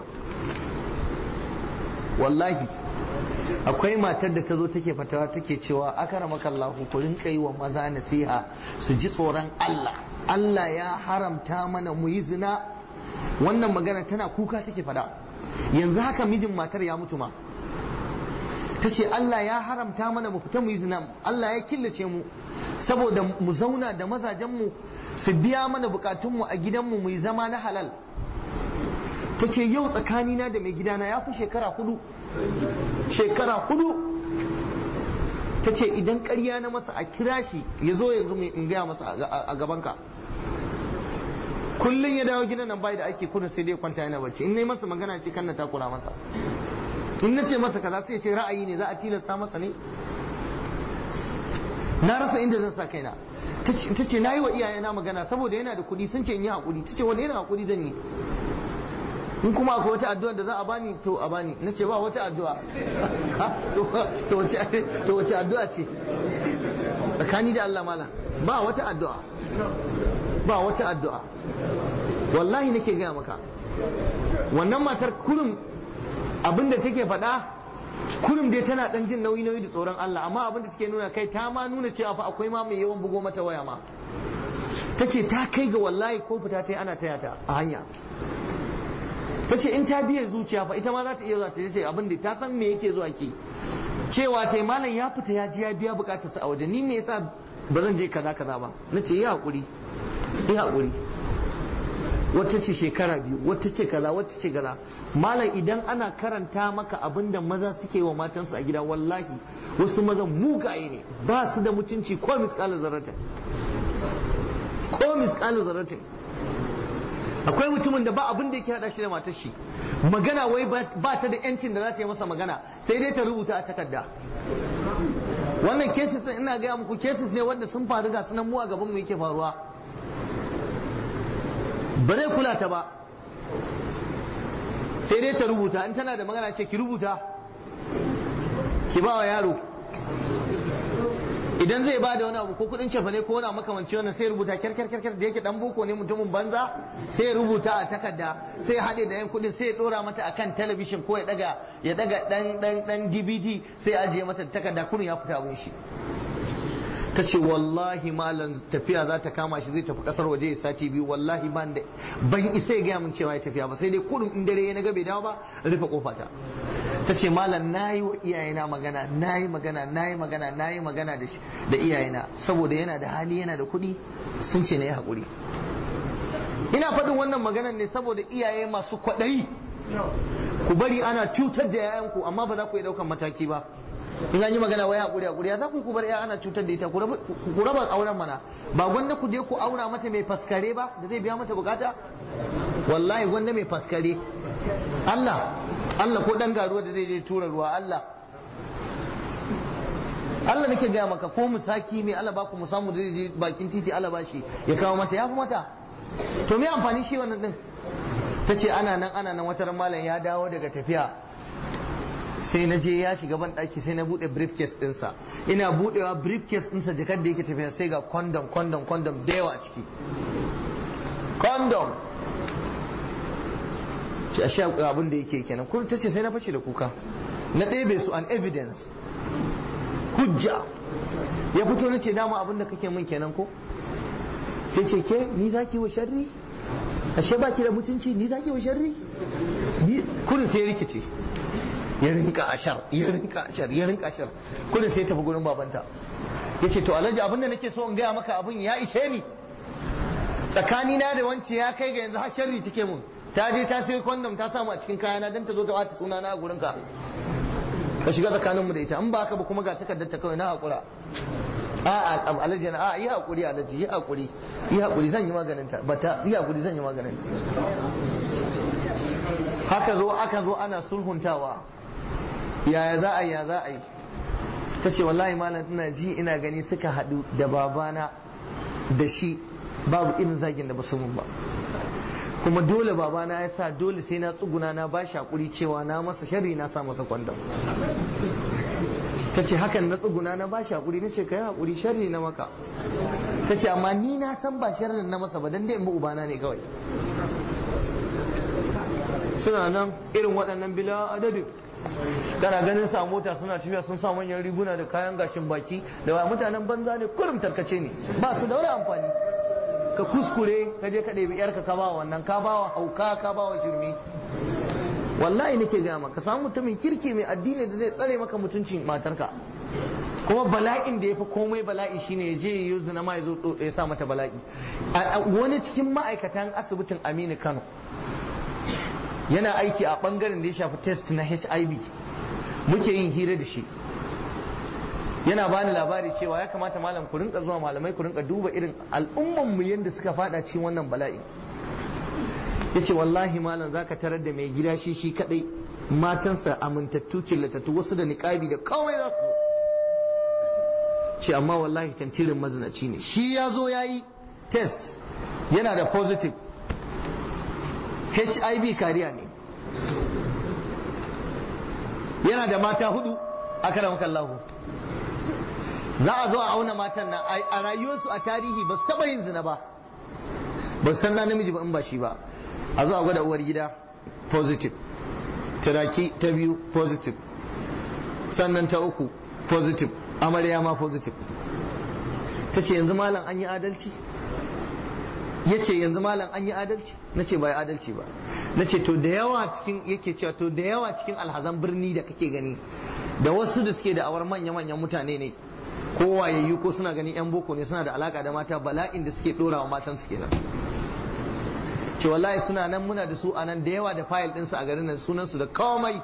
wallahi akwai matar da ta zo take fatawa take cewa akara makallahu ku rinka yi wa maza nasiha su ji tsoron Allah Allah ya haramta mana mu yi zina wannan magana tana kuka take fada yanzu haka mijin matar ya mutu ma ta ce Allah ya haramta mana mu fita mu yi zina Allah ya killace mu saboda mu zauna da mazajenmu su biya mana bukatunmu a gidanmu mu yi zama na halal ta ce yau tsakanina da mai gidana ya fi shekara hudu shekara hudu ta ce idan karya na masa a kira shi ya zo yanzu in gaya masa a gabanka kullum ya dawo gidan nan bai da ake kudin sai dai kwanta yana bacci in nayi masa magana ce kan na takura masa in na ce masa kaza sai ce ra'ayi ne za a tilasta masa ne na rasa inda zan sa kaina ta ce na yi wa iyayena magana saboda yana da kuɗi sun ce in yi haƙuri ta ce wani yana haƙuri zan yi in kuma akwai wata addu'a da za a bani to a bani na ce ba wata addu'a to wace addu'a ce tsakani da Allah mala ba wata addu'a ba wata addu'a wallahi nake gaya maka wannan matar kurum abinda take faɗa kurum dai tana ɗan jin nauyi nauyi da tsoron Allah amma abinda take nuna kai ta ma nuna cewa fa akwai ma mai yawan bugo mata waya ma ta ce ta kai ga wallahi ko fita ta yi ana taya ta a hanya ta ce in ta biya zuciya fa ita ma za ta iya zuwa ta ce abin da ta san me yake zuwa ke cewa ta malam ya fita ya ji ya biya bukatarsa a waje ni me yasa ba zan je kaza kaza ba na ce yi haƙuri yi haƙuri wata ce shekara biyu wata ce kaza wata ce kaza malam idan ana karanta maka abin da maza suke wa matansu a gida wallahi wasu mazan mugaye ne ba su da mutunci ko misƙalar zaratin ko misƙalar zaratin akwai mutumin da ba abin da yake hada shi da matar shi magana wai ba ta da yancin da za ta yi masa magana sai dai ta rubuta a takarda wannan cases ina gaya muku cases ne wanda sun faru ga sunan mu a gaban mu yake faruwa ba zai kula ta ba sai dai ta rubuta in tana da magana ce ki rubuta ki ba wa yaro idan zai ba da wani abu ko kudin cefa ne ko wani makamanci wannan sai rubuta kyar kyar kyar da yake dan boko ne mutumin banza sai ya rubuta a takarda sai ya haɗe da yan kudin sai ya dora mata akan talabishin ko ya daga ya daga dan dan dan DVD sai ya ajiye mata takarda kurin ya fita abin shi ta ce wallahi malam tafiya za ta kama shi zai tafi kasar waje ya sati biyu wallahi ban da ban isa ya gaya min cewa ya tafiya ba sai dai kurin in dare ya naga bai dawo ba rufe kofata ta ce malam na yi wa iyayena magana na yi magana na yi magana na yi magana da iyayena saboda yana da hali yana da kuɗi sun ce na yi haƙuri ina faɗin wannan maganan ne saboda iyaye masu kwaɗayi ku bari ana cutar da yayanku amma ba za ku yi ɗaukan mataki ba in an yi magana wai haƙuri haƙuri ya za ku ku bar ya ana cutar da ita ku raba auren mana ba gwanda ku je ku aura mata mai faskare ba da zai biya mata bukata wallahi gwanda mai faskare Allah Allah ko dan garuwa da zai je tura ruwa Allah Allah nake gaya maka ko musaki mai Allah ba ku mu samu zai je bakin titi Allah ba shi ya kawo mata ya fi mata to me amfani shi wannan din ta ce ana nan ana nan wata malam ya dawo daga tafiya sai na je ya shiga ban daki sai na bude briefcase dinsa ina budewa briefcase dinsa jakar da yake tafiya sai ga condom condom condom da yawa a ciki condom ce a sha abin da yake kenan kun ta ce sai na fashe da kuka na ɗebe su an evidence hujja ya fito na ce dama abin da kake min kenan ko sai ce ke ni zaki wa sharri ashe baki da mutunci ni zaki wa sharri kurin sai rikice ya rinka ashar ya rinka ashar ya rinka ashar kurin sai tafi gurin babanta ya ce to alhaji abin da nake so in gaya maka abin ya ishe ni tsakanina da wance ya kai ga yanzu har sharri take mun ta je ta sai kwandom ta samu a cikin kayana don ta zo ta wata suna na a gurinka ka shiga tsakaninmu da ita in ba haka ba kuma ga takardar ta kawai na haƙura a a alaji na a yi haƙuri alaji yi haƙuri yi haƙuri zan yi maganin ta bata yi haƙuri zan yi maganin ta haka zo aka zo ana sulhuntawa yaya za a yi ya za a yi ta ce wallahi malam ina ji ina gani suka haɗu da babana da shi babu irin zagin da ba su mun ba kuma dole babana ya sa dole sai na tsuguna na ba shi hakuri cewa na masa sharri na sa masa kwandon ta ce hakan na tsuguna na ba shi hakuri na ce ka yi hakuri sharri na maka ta ce amma ni na san ba sharrin na masa ba dan dai in bi ubana ne kawai suna nan irin waɗannan bila adadin kana ganin sa mota suna tafiya sun sa manyan riguna da kayan gashin baki da wa mutanen banza ne kurum tarkace ne ba su da wani amfani ka kuskure ka je ka ɗebi yarka ka ba wannan ka ba wa hauka ka ba wa shirme wallahi nake gaya maka samu mutumin kirki mai addini da zai tsare maka mutuncin matarka kuma bala'in da ya fi komai bala'i shine ya je ya yi zina ma ya zo ya sa mata bala'i wani cikin ma'aikatan asibitin Aminu Kano yana aiki a bangaren da ya shafi test na HIV muke yin hira da shi yana bani labari cewa ya kamata malam ku rinka zuwa malamai ku rinka duba irin al'umman mu yanda suka fada cikin wannan bala'i yace wallahi malam zaka tarar da mai gida shi shi kadai matansa amintattu killatattu wasu da niqabi da kawai za su ce amma wallahi tantirin mazinaci ne shi ya zo ya yi test yana da positive hiv kariya ne yana da mata hudu a karan kallahu za a zo a auna matan nan a rayuwarsu a tarihi ba su taba yin zina ba ba su san na namiji ba in ba shi ba a zo a gwada uwar gida positive turaki ta biyu positive sannan ta uku positive amarya ma positive ta ce yanzu malam an yi adalci ya ce yanzu malam an yi adalci na ce ba yi adalci ba na ce to da yawa cikin yake cewa to da yawa cikin alhazan birni da kake gani da wasu da suke da awar manya-manyan mutane ne ko wayayyu ko suna ganin yan boko ne suna da alaka da mata bala'in da suke dorawa matan su kenan ce wallahi suna nan muna da su a nan da yawa da fayil ɗinsu a garin nan sunansu da komai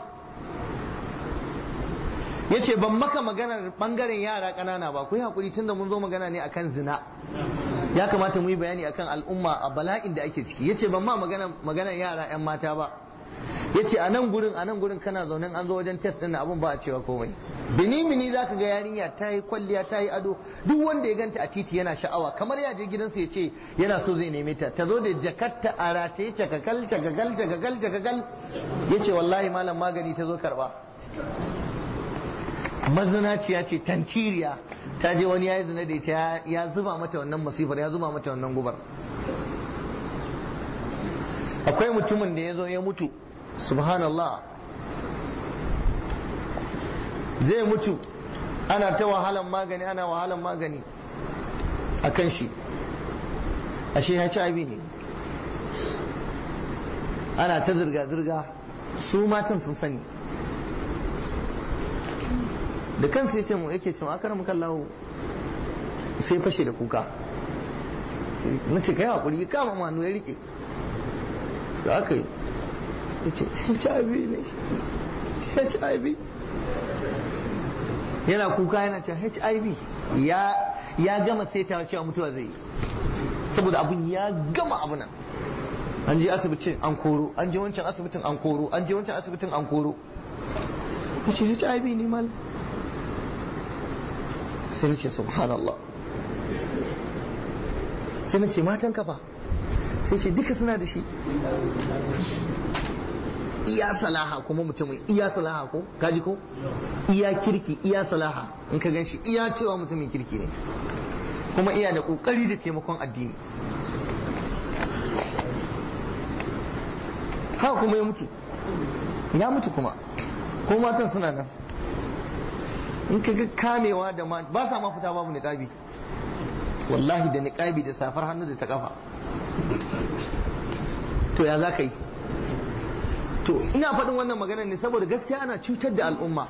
ya ce ban maka maganar bangaren yara ƙanana ba ku yi haƙuri tunda mun zo magana ne akan zina ya kamata mu yi bayani akan al'umma a bala'in da ake ciki ya ce ban ma maganar yara 'yan mata ba ya ce a nan gurin a nan gurin kana zaune an zo wajen test ɗin abin ba a cewa komai bini mini za ka ga yarinya ta yi kwalliya ta yi ado duk wanda ya ganta a titi yana sha'awa kamar ya je gidansa ya ce yana so zai neme ta ta zo da jakarta a rataye cakakal cakakal cakakal cakakal ya ce wallahi malam magani ta zo karba mazinaciya ce tantiriya ta je wani ya yi zina da ita ya zuba mata wannan masifar ya zuba mata wannan gubar akwai mutumin da ya zo ya mutu subhanallah zai mutu ana ta wahalan magani ana wahalan magani a kan shi ashe HIV ne ana ta zirga-zirga su matan sun sani da kansu ya ce mu yake cewa akar muka lawo sai fashe da kuka na ce kai hakuri ya kama manu ya rike su aka yi ya ce hiv ne hiv yana kuka yana ce hiv ya gama sai ta cewa mutuwa zai yi saboda abun ya gama abu nan an je asibitin an koro an je wancan asibitin an koro an je wancan asibitin an koro ya ce hiv ne mal sai na ce subhanallah sai na ce matan kafa sai ce duka suna da shi iya salaha kuma mutumin iya salaha ko kaji ko iya kirki iya salaha in ka gan shi iya cewa mutumin kirki ne kuma iya da kokari da taimakon addini haka kuma ya mutu ya mutu kuma ko matan suna nan in ka ga kamewa da ma ba sa ma fita babu niqabi wallahi da niqabi da safar hannu da ta kafa to ya za ka yi to ina faɗin wannan magana ne saboda gaskiya ana cutar da al'umma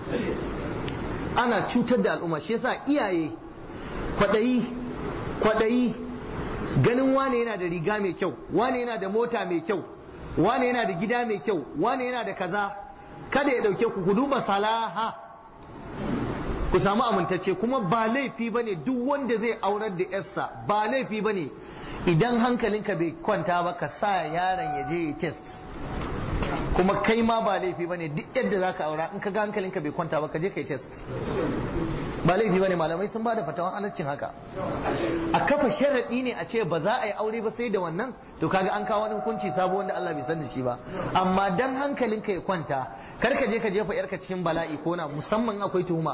ana cutar da al'umma shi yasa iyaye kwaɗayi kwaɗayi ganin wane yana da riga mai kyau wane yana da mota mai kyau wane yana da gida mai kyau wane yana da kaza kada ya ɗauke ku ku duba salaha ku samu amintacce kuma ba laifi ba ne duk wanda zai aurar da yarsa ba laifi ba ne idan hankalinka bai kwanta ba ka sa yaron ya je ya test kuma kai ma ba laifi ba ne duk yadda za ka aura in ka ga hankalinka bai kwanta ba ka je ka yi test ba laifi ba ne malamai sun ba da fatawan halaccin haka a kafa sharaɗi ne a ce ba za a yi aure ba sai da wannan to kaga an kawo wani hukunci sabo wanda Allah bai san da shi ba amma dan hankalinka ya kwanta kar ka je ka jefa yarka cikin bala'i ko na musamman akwai tuhuma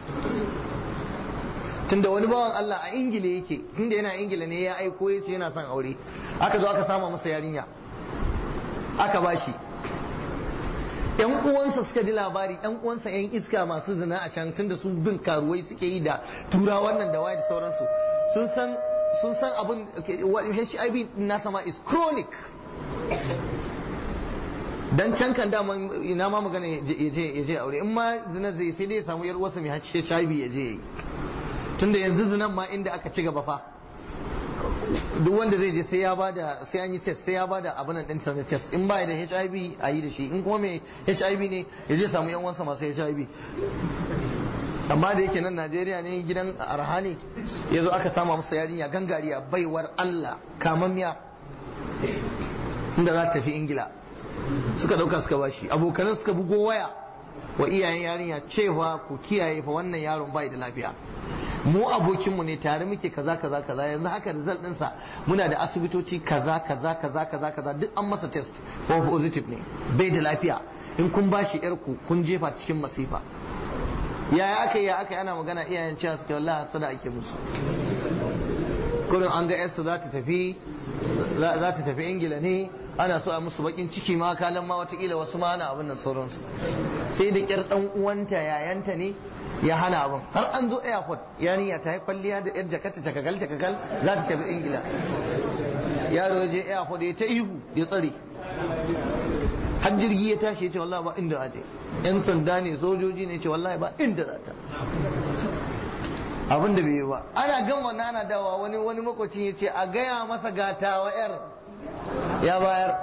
tunda wani bawan Allah a ingila yake tunda yana ingila ne ya aiko ya ce yana son aure aka zo aka sama masa yarinya aka bashi yan uwansa suka ji labari yan uwansa yan iska masu zina a can tunda su bin karuwai suke yi da tura wannan da waye da sauransu sun san sun san abin HIV na sama is chronic dan can kan dama ina ma magana ya je ya je aure in ma zina zai sai dai ya samu yar uwarsa mai HIV ya je tunda yanzu zinan ma inda aka ci gaba fa duk wanda zai je sai ya bada sai an yi test sai ya bada abin nan din sa na test in ba da HIV a yi da shi in kuma mai HIV ne ya je samu yan uwansa masu HIV amma da yake nan Najeriya ne gidan arha ne ya zo aka sama masa yarinya gangariya baiwar Allah kamammiya inda za ta tafi Ingila suka dauka suka bashi abokanan suka bugo waya wa iyayen yarinya cewa ku kiyaye fa wannan yaron bai da lafiya mu abokinmu ne tare muke kaza kaza kaza yanzu haka result ɗinsa muna da asibitoci kaza kaza kaza kaza kaza duk an masa test ko positive ne bai da lafiya in kun bashi yar ku kun jefa cikin masifa yaya aka yi ya aka yi ana magana iyayen cewa suke wallahi hasada ake musu kurin an ga yarsa za ta tafi za ta tafi ingila ne ana so a musu bakin ciki ma kalan ma watakila wasu ma ana abin nan sauransu sai da kyar dan uwanta yayanta ne ya hana abin har an zo airport yarinya ta yi kwalliya da yar jakata cakagal cakagal za ta tafi ingila yaro ya je airport ya ta ihu ya tsare har jirgi ya tashi ya ce wallahi ba inda aje yan sanda ne sojoji ne ce wallahi ba inda za ta abin da bai yi ba ana gan wannan ana dawa wani wani makwacin ya ce a gaya masa gata wa yar ya bayar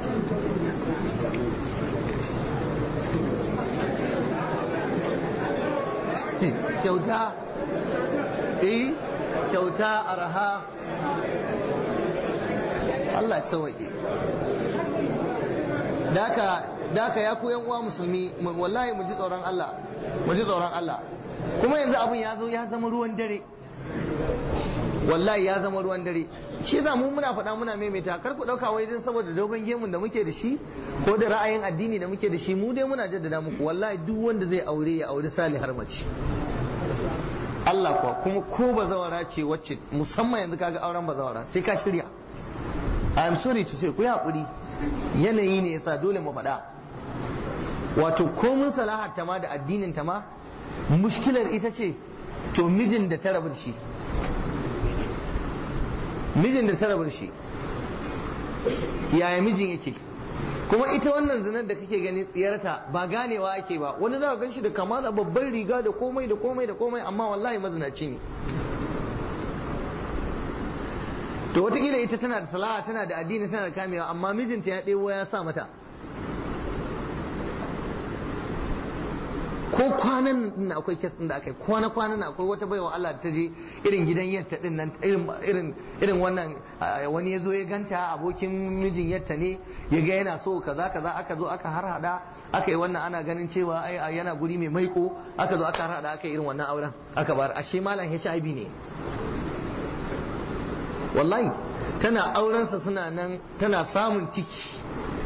kyauta eh kyauta araha Allah ya sauke daka daka ya ku yan uwa musulmi wallahi mu ji tsoron Allah mu ji tsoron Allah kuma yanzu abin ya zo ya zama ruwan dare wallahi ya zama ruwan dare shi yasa mu muna faɗa muna maimaita kar ku ɗauka wai dan saboda dogon gemun da muke da shi ko da ra'ayin addini da muke da shi mu dai muna jaddada muku wallahi duk wanda zai aure ya aure salihar mace Allah kuwa kuma ko bazawara ce wacce musamman yanzu kaga auren bazawara sai ka shirya I am sorry to say ku yi haƙuri yanayi ne yasa dole mu faɗa wato komun salahar ta ma da addinin ta ma mushkilar ita ce to mijin da ta rabu da shi mijin da ta rabu da shi yaya mijin yake kuma ita wannan zinar da kake gani tsiyarta ba ganewa ake ba wani za ka gan shi da kamala babban riga da komai da komai da komai amma wallahi mazinaci ne to watakila ita tana da salaha tana da addini tana da kamewa amma mijinta ya ɗebo ya sa mata ko kwanan nan akwai kes din da aka yi kwana kwanan nan akwai wata baiwa Allah ta je irin gidan yatta din nan irin irin wannan wani ya zo ya ganta abokin mijin yatta ne ya ga yana so kaza kaza aka zo aka har hada aka yi wannan ana ganin cewa ai yana guri mai maiko aka zo aka har hada aka yi irin wannan auren aka bar ashe malam HIV ne wallahi tana aurensa suna nan tana samun ciki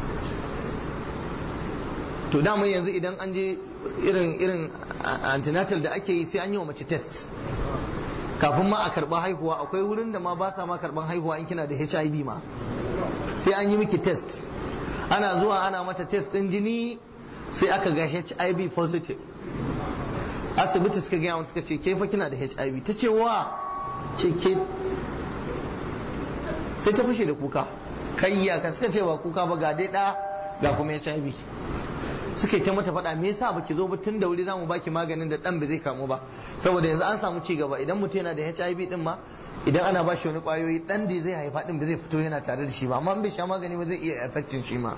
to dama yanzu idan an je irin irin antenatal da ake yi sai an yi wa mace test kafin ma a karba haihuwa akwai wurin da ma ba sa ma karban haihuwa in kina da HIV ma sai an yi miki test ana zuwa ana mata test din jini sai aka ga HIV positive asibiti suka gaya suka ce ke fa kina da HIV ta ce wa ce ke sai ta fashe da kuka kayya ka suka ce ba kuka ba ga dai da ga kuma HIV suka yi ta mata faɗa me yasa baki zo ba tun da wuri zamu baki maganin da dan ba zai kamu ba saboda yanzu an samu ci gaba idan mutum yana da HIV din ma idan ana ba shi wani kwayoyi dan da zai haifa din ba zai fito yana tare da shi ba amma in bai sha magani ba zai iya affecting shi ma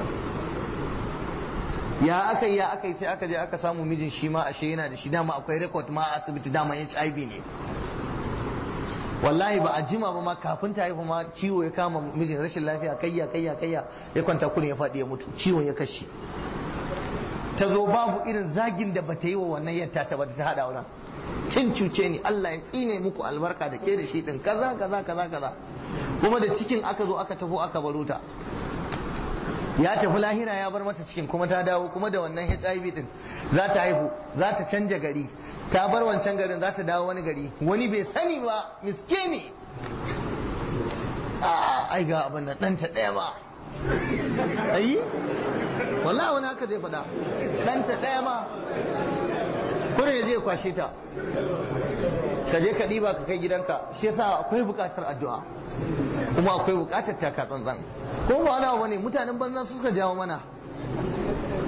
ya aka yi ya aka yi sai aka je aka samu mijin shi ma ashe yana da shi dama akwai record ma a asibiti dama HIV ne wallahi ba a jima ba ma kafin ta haihu ma ciwo ya kama mijin rashin lafiya kayya kayya kayya ya kwanta kurin ya faɗi ya mutu ciwon ya kashe ta zo babu irin zagin da bata yi wa wannan yadda ta bata ta hada wurin kin cuce ni Allah ya tsine muku albarka da ke da shi din kaza kaza kaza kaza kuma da cikin aka zo aka tafi aka baro ta ya tafi lahira ya bar mata cikin kuma ta dawo kuma da wannan HIV din za ta haihu za ta canja gari ta bar wancan garin za ta dawo wani gari wani bai sani ba miskini a ai ga abin nan ɗanta ɗaya ba ayi wallahi wani haka zai faɗa ɗanta ɗaya ma kuna ya je kwashe ta ka je ka ɗiba ka kai gidanka shi yasa akwai buƙatar addu'a kuma akwai buƙatar taka tsantsan ko ba wani abu ne mutanen banza suka jawo mana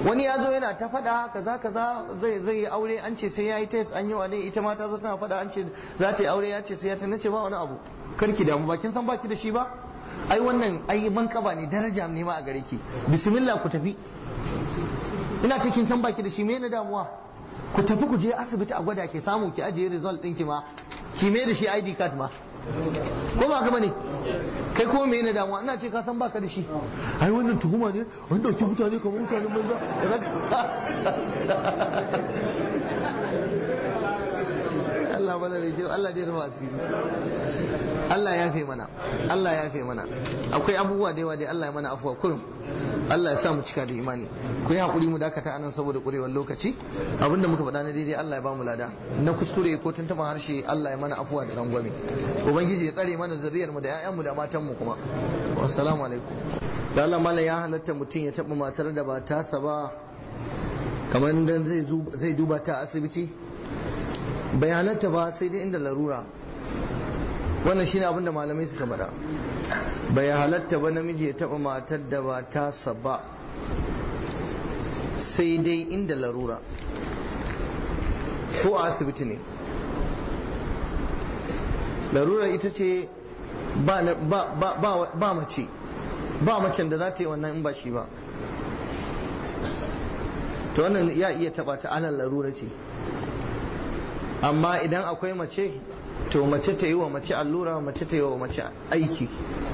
wani ya zo yana ta faɗa kaza kaza zai zai yi aure an ce sai ya yi test an yi wa ne ita ma ta zo tana faɗa an ce za ta yi aure ya ce sai ya ta nace ba wani abu karki damu ba kin san baki da shi ba ai wannan ai mankaba ne daraja ne ma a gare ki bismillah ku tafi ina ce kin san baki da shi me na damuwa ku tafi ku je asibiti a gwada ke samu ki ajiye result ɗinki ma ki me da shi ID card ma ko ba gaba ne kai ko me na damuwa ina ce ka san baka da shi ai wannan tuhuma ne an dauki mutane kamar mutanen banza Allah bana da kyau Allah dai rufa asiri Allah ya fi mana Allah ya fi mana akwai abubuwa da yawa dai Allah ya mana afuwa kurum Allah ya sa mu cika da imani ku yi hakuri mu dakata anan saboda kurewar lokaci abinda muka faɗa na daidai Allah ya ba mu lada na kuskure ko tuntuɓa harshe Allah ya mana afuwa da rangwame ubangiji ya tsare mana zuriyar mu da ƴaƴan mu da matan mu kuma assalamu alaikum da Allah mallan ya halatta mutum ya taɓa matar da ba tasa ba kamar dan zai duba ta asibiti bai halatta ba sai dai inda larura wannan shine abin da malamai suka faɗa bai halatta ba namiji ya taɓa matar da ba tasa ba sai dai inda larura ko a asibiti ne larura ita ce ba mace ba macen da za ta yi wannan in ba shi ba to wannan ya iya taɓa ta alal larura ce amma idan akwai mace to mace ta yi wa mace allura mace ta yi wa mace aiki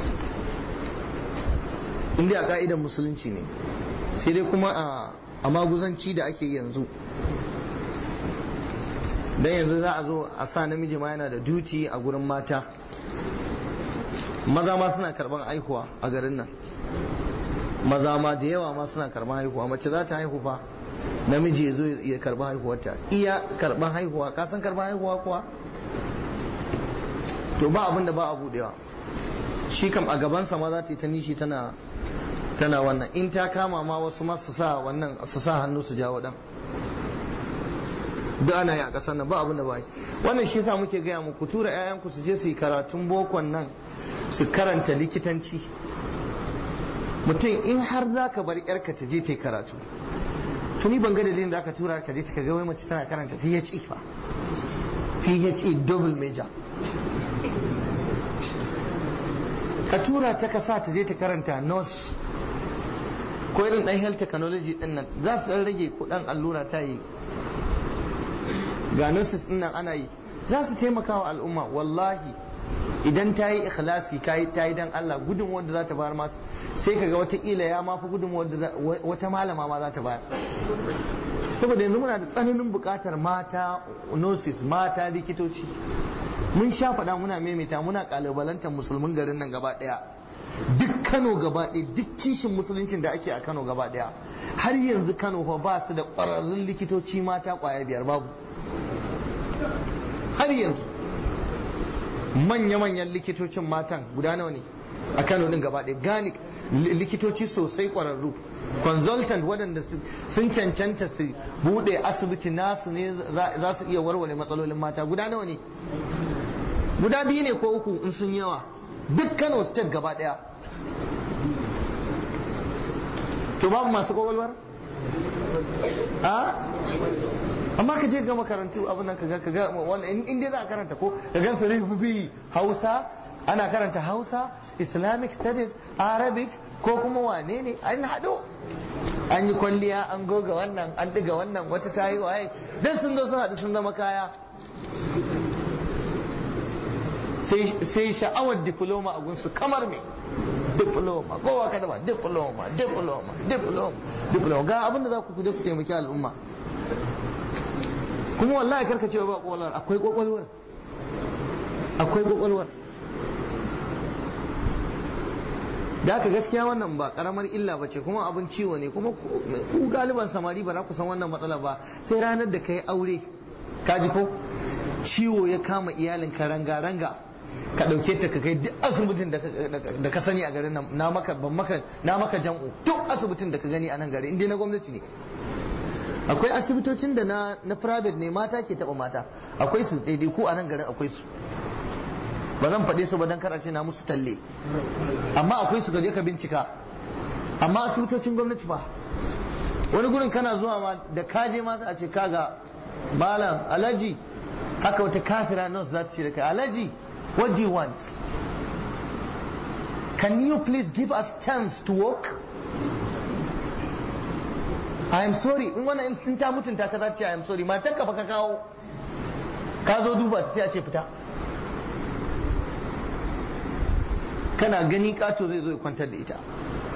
inda a ka'idan musulunci ne sai dai kuma a maguzanci da ake yanzu don yanzu za a zo a sa namiji ma yana da duty a gurin mata maza ma suna karban haihuwa a garin nan maza ma da yawa ma suna karban haihuwa mace za ta haihu fa namiji ya zo ya karba haihuwarta iya karban haihuwa ka san karban haihuwa kuwa to ba abin da ba a budewa shi kam a gabansa ma za ta yi ta nishi tana tana wannan in ta kama ma wasu ma su sa wannan su sa hannu su jawo dan duk ana yi a ƙasar nan ba abin da ba yi wannan shi yasa muke gaya muku tura 'ya'yanku su je su yi karatun bokon nan su karanta likitanci mutum in har za ka bar 'yarka ta je ta yi karatu tuni ban ga dalilin da aka tura ka je ta ga wai mace tana karanta PHE fa PHE double major ka tura ta ka sa ta je ta karanta nurse ko irin dan health technology din nan za su dan rage kudan allura ta yi ga nurses din nan ana yi za su taimaka wa al'umma wallahi idan ta yi ikhlasi ta yi ta yi dan Allah gudun wanda za ta bayar masu sai kaga wataƙila ya mafi gudun wanda wata malama ma za ta bayar saboda yanzu muna da tsananin buƙatar mata nurses mata likitoci mun sha faɗa muna maimaita muna ƙalubalantar musulmin garin nan gaba ɗaya duk kano gaba ɗaya duk kishin musuluncin da ake a kano gaba ɗaya har yanzu kano fa ba su da ƙwararrun likitoci mata ƙwaya biyar babu har yanzu manya-manyan likitocin matan guda nawa ne a kano din gaba ɗaya gani likitoci sosai ƙwararru consultant waɗanda sun cancanta su buɗe asibiti nasu ne za su iya warware matsalolin mata guda nawa ne guda biyu ne ko uku in sun yawa duk kano state gaba ɗaya to babu masu kwakwalwar a amma ka je ga makarantu abin nan kaga kaga wannan in dai za a karanta ko ka ga su rububi Hausa ana karanta Hausa Islamic studies Arabic ko kuma wane ne an hado an yi kwalliya an goga wannan an diga wannan wata ta yi waye dan sun zo sun haɗu sun zama kaya sai sha'awar diploma a gunsu kamar me diploma kowa ka zama diploma diploma diploma diploma ga abinda za ku kuje ku taimaki al'umma kuma wallahi karka cewa ba kwakwalwar akwai kwakwalwar akwai kwakwalwar da haka gaskiya wannan ba karamar illa ba ce kuma abin ciwo ne kuma ku galiban samari ba za ku san wannan matsala ba sai ranar da ka yi aure kaji ko ciwo ya kama iyalinka ranga-ranga ka ɗauke ta ka kai duk asibitin da ka sani a garin nan na maka ban maka na maka jam'u duk asibitin da ka gani a nan gari inda na gwamnati ne akwai asibitocin da na na private ne mata ke taba mata akwai su daidai ko a nan garin akwai su ba zan faɗe su ba dan karace na musu talle amma akwai su gaje ka bincika amma asibitocin gwamnati fa wani gurin kana zuwa ma da kaje ma a ce kaga malam alaji haka wata kafira nurse za ta ce da kai alaji what do you want can you please give us chance to work I am sorry in wannan in ta mutunta ka za ta ce I am sorry matar ka fa ka kawo ka zo duba ta sai a ce fita kana gani kato zai zo ya kwantar da ita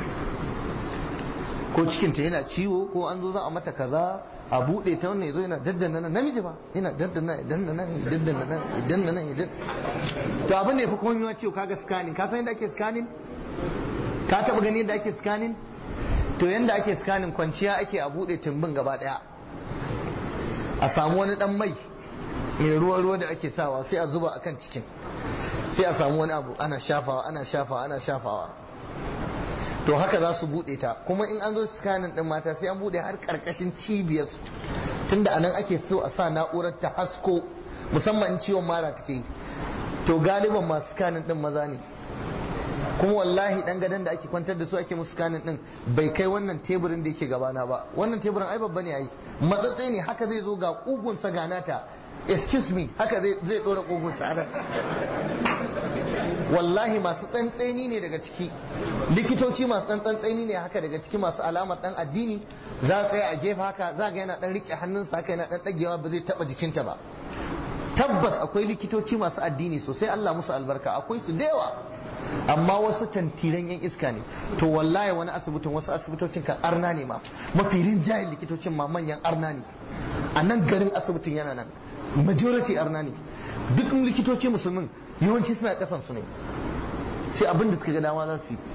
ko cikinta yana ciwo ko an zo za a mata kaza a buɗe ta wannan yazo yana daddana nan namiji ba yana daddana ya daddana nan ya daddana nan ya daddana nan ya daddana to abin da ya fi komai ma ciwo kaga scanning ka san yadda ake scanning ka taba gani yadda ake scanning to yadda ake scanning kwanciya ake a buɗe tumbin gaba ɗaya a samu wani dan mai mai ruwa ruwa da ake sawa sai a zuba akan cikin sai a samu wani abu ana shafawa ana shafawa ana shafawa to haka za su bude ta kuma in an zo scanning din mata sai an bude har karkashin cibiyar su tunda anan ake so a sa na'urar ta hasko musamman in ciwon mara take yi to galiban masu scanning din maza ne kuma wallahi dan gadon da ake kwantar da su ake musu scanning din bai kai wannan teburin da yake gabana ba wannan teburin ai babba ne ai matsatse ne haka zai zo ga kugun sa ganata excuse me haka zai zai dora kugun sa wallahi masu tsantseni ne daga ciki likitoci masu tsantseni ne haka daga ciki masu alamar dan addini za a tsaya a gefe haka za ga yana dan rike hannunsa haka yana dan dagewa ba zai taba jikinta ba tabbas akwai likitoci masu addini sosai Allah musu albarka akwai su da yawa amma wasu tantiran yan iska ne to wallahi wani asibitin wasu asibitocin kan arna ne ma mafi rinjayen likitocin ma manyan arna ne a nan garin asibitin yana nan majority arna ne duk likitoci musulmin yawanci suna kasan su ne sai abin da suka ga dama za su yi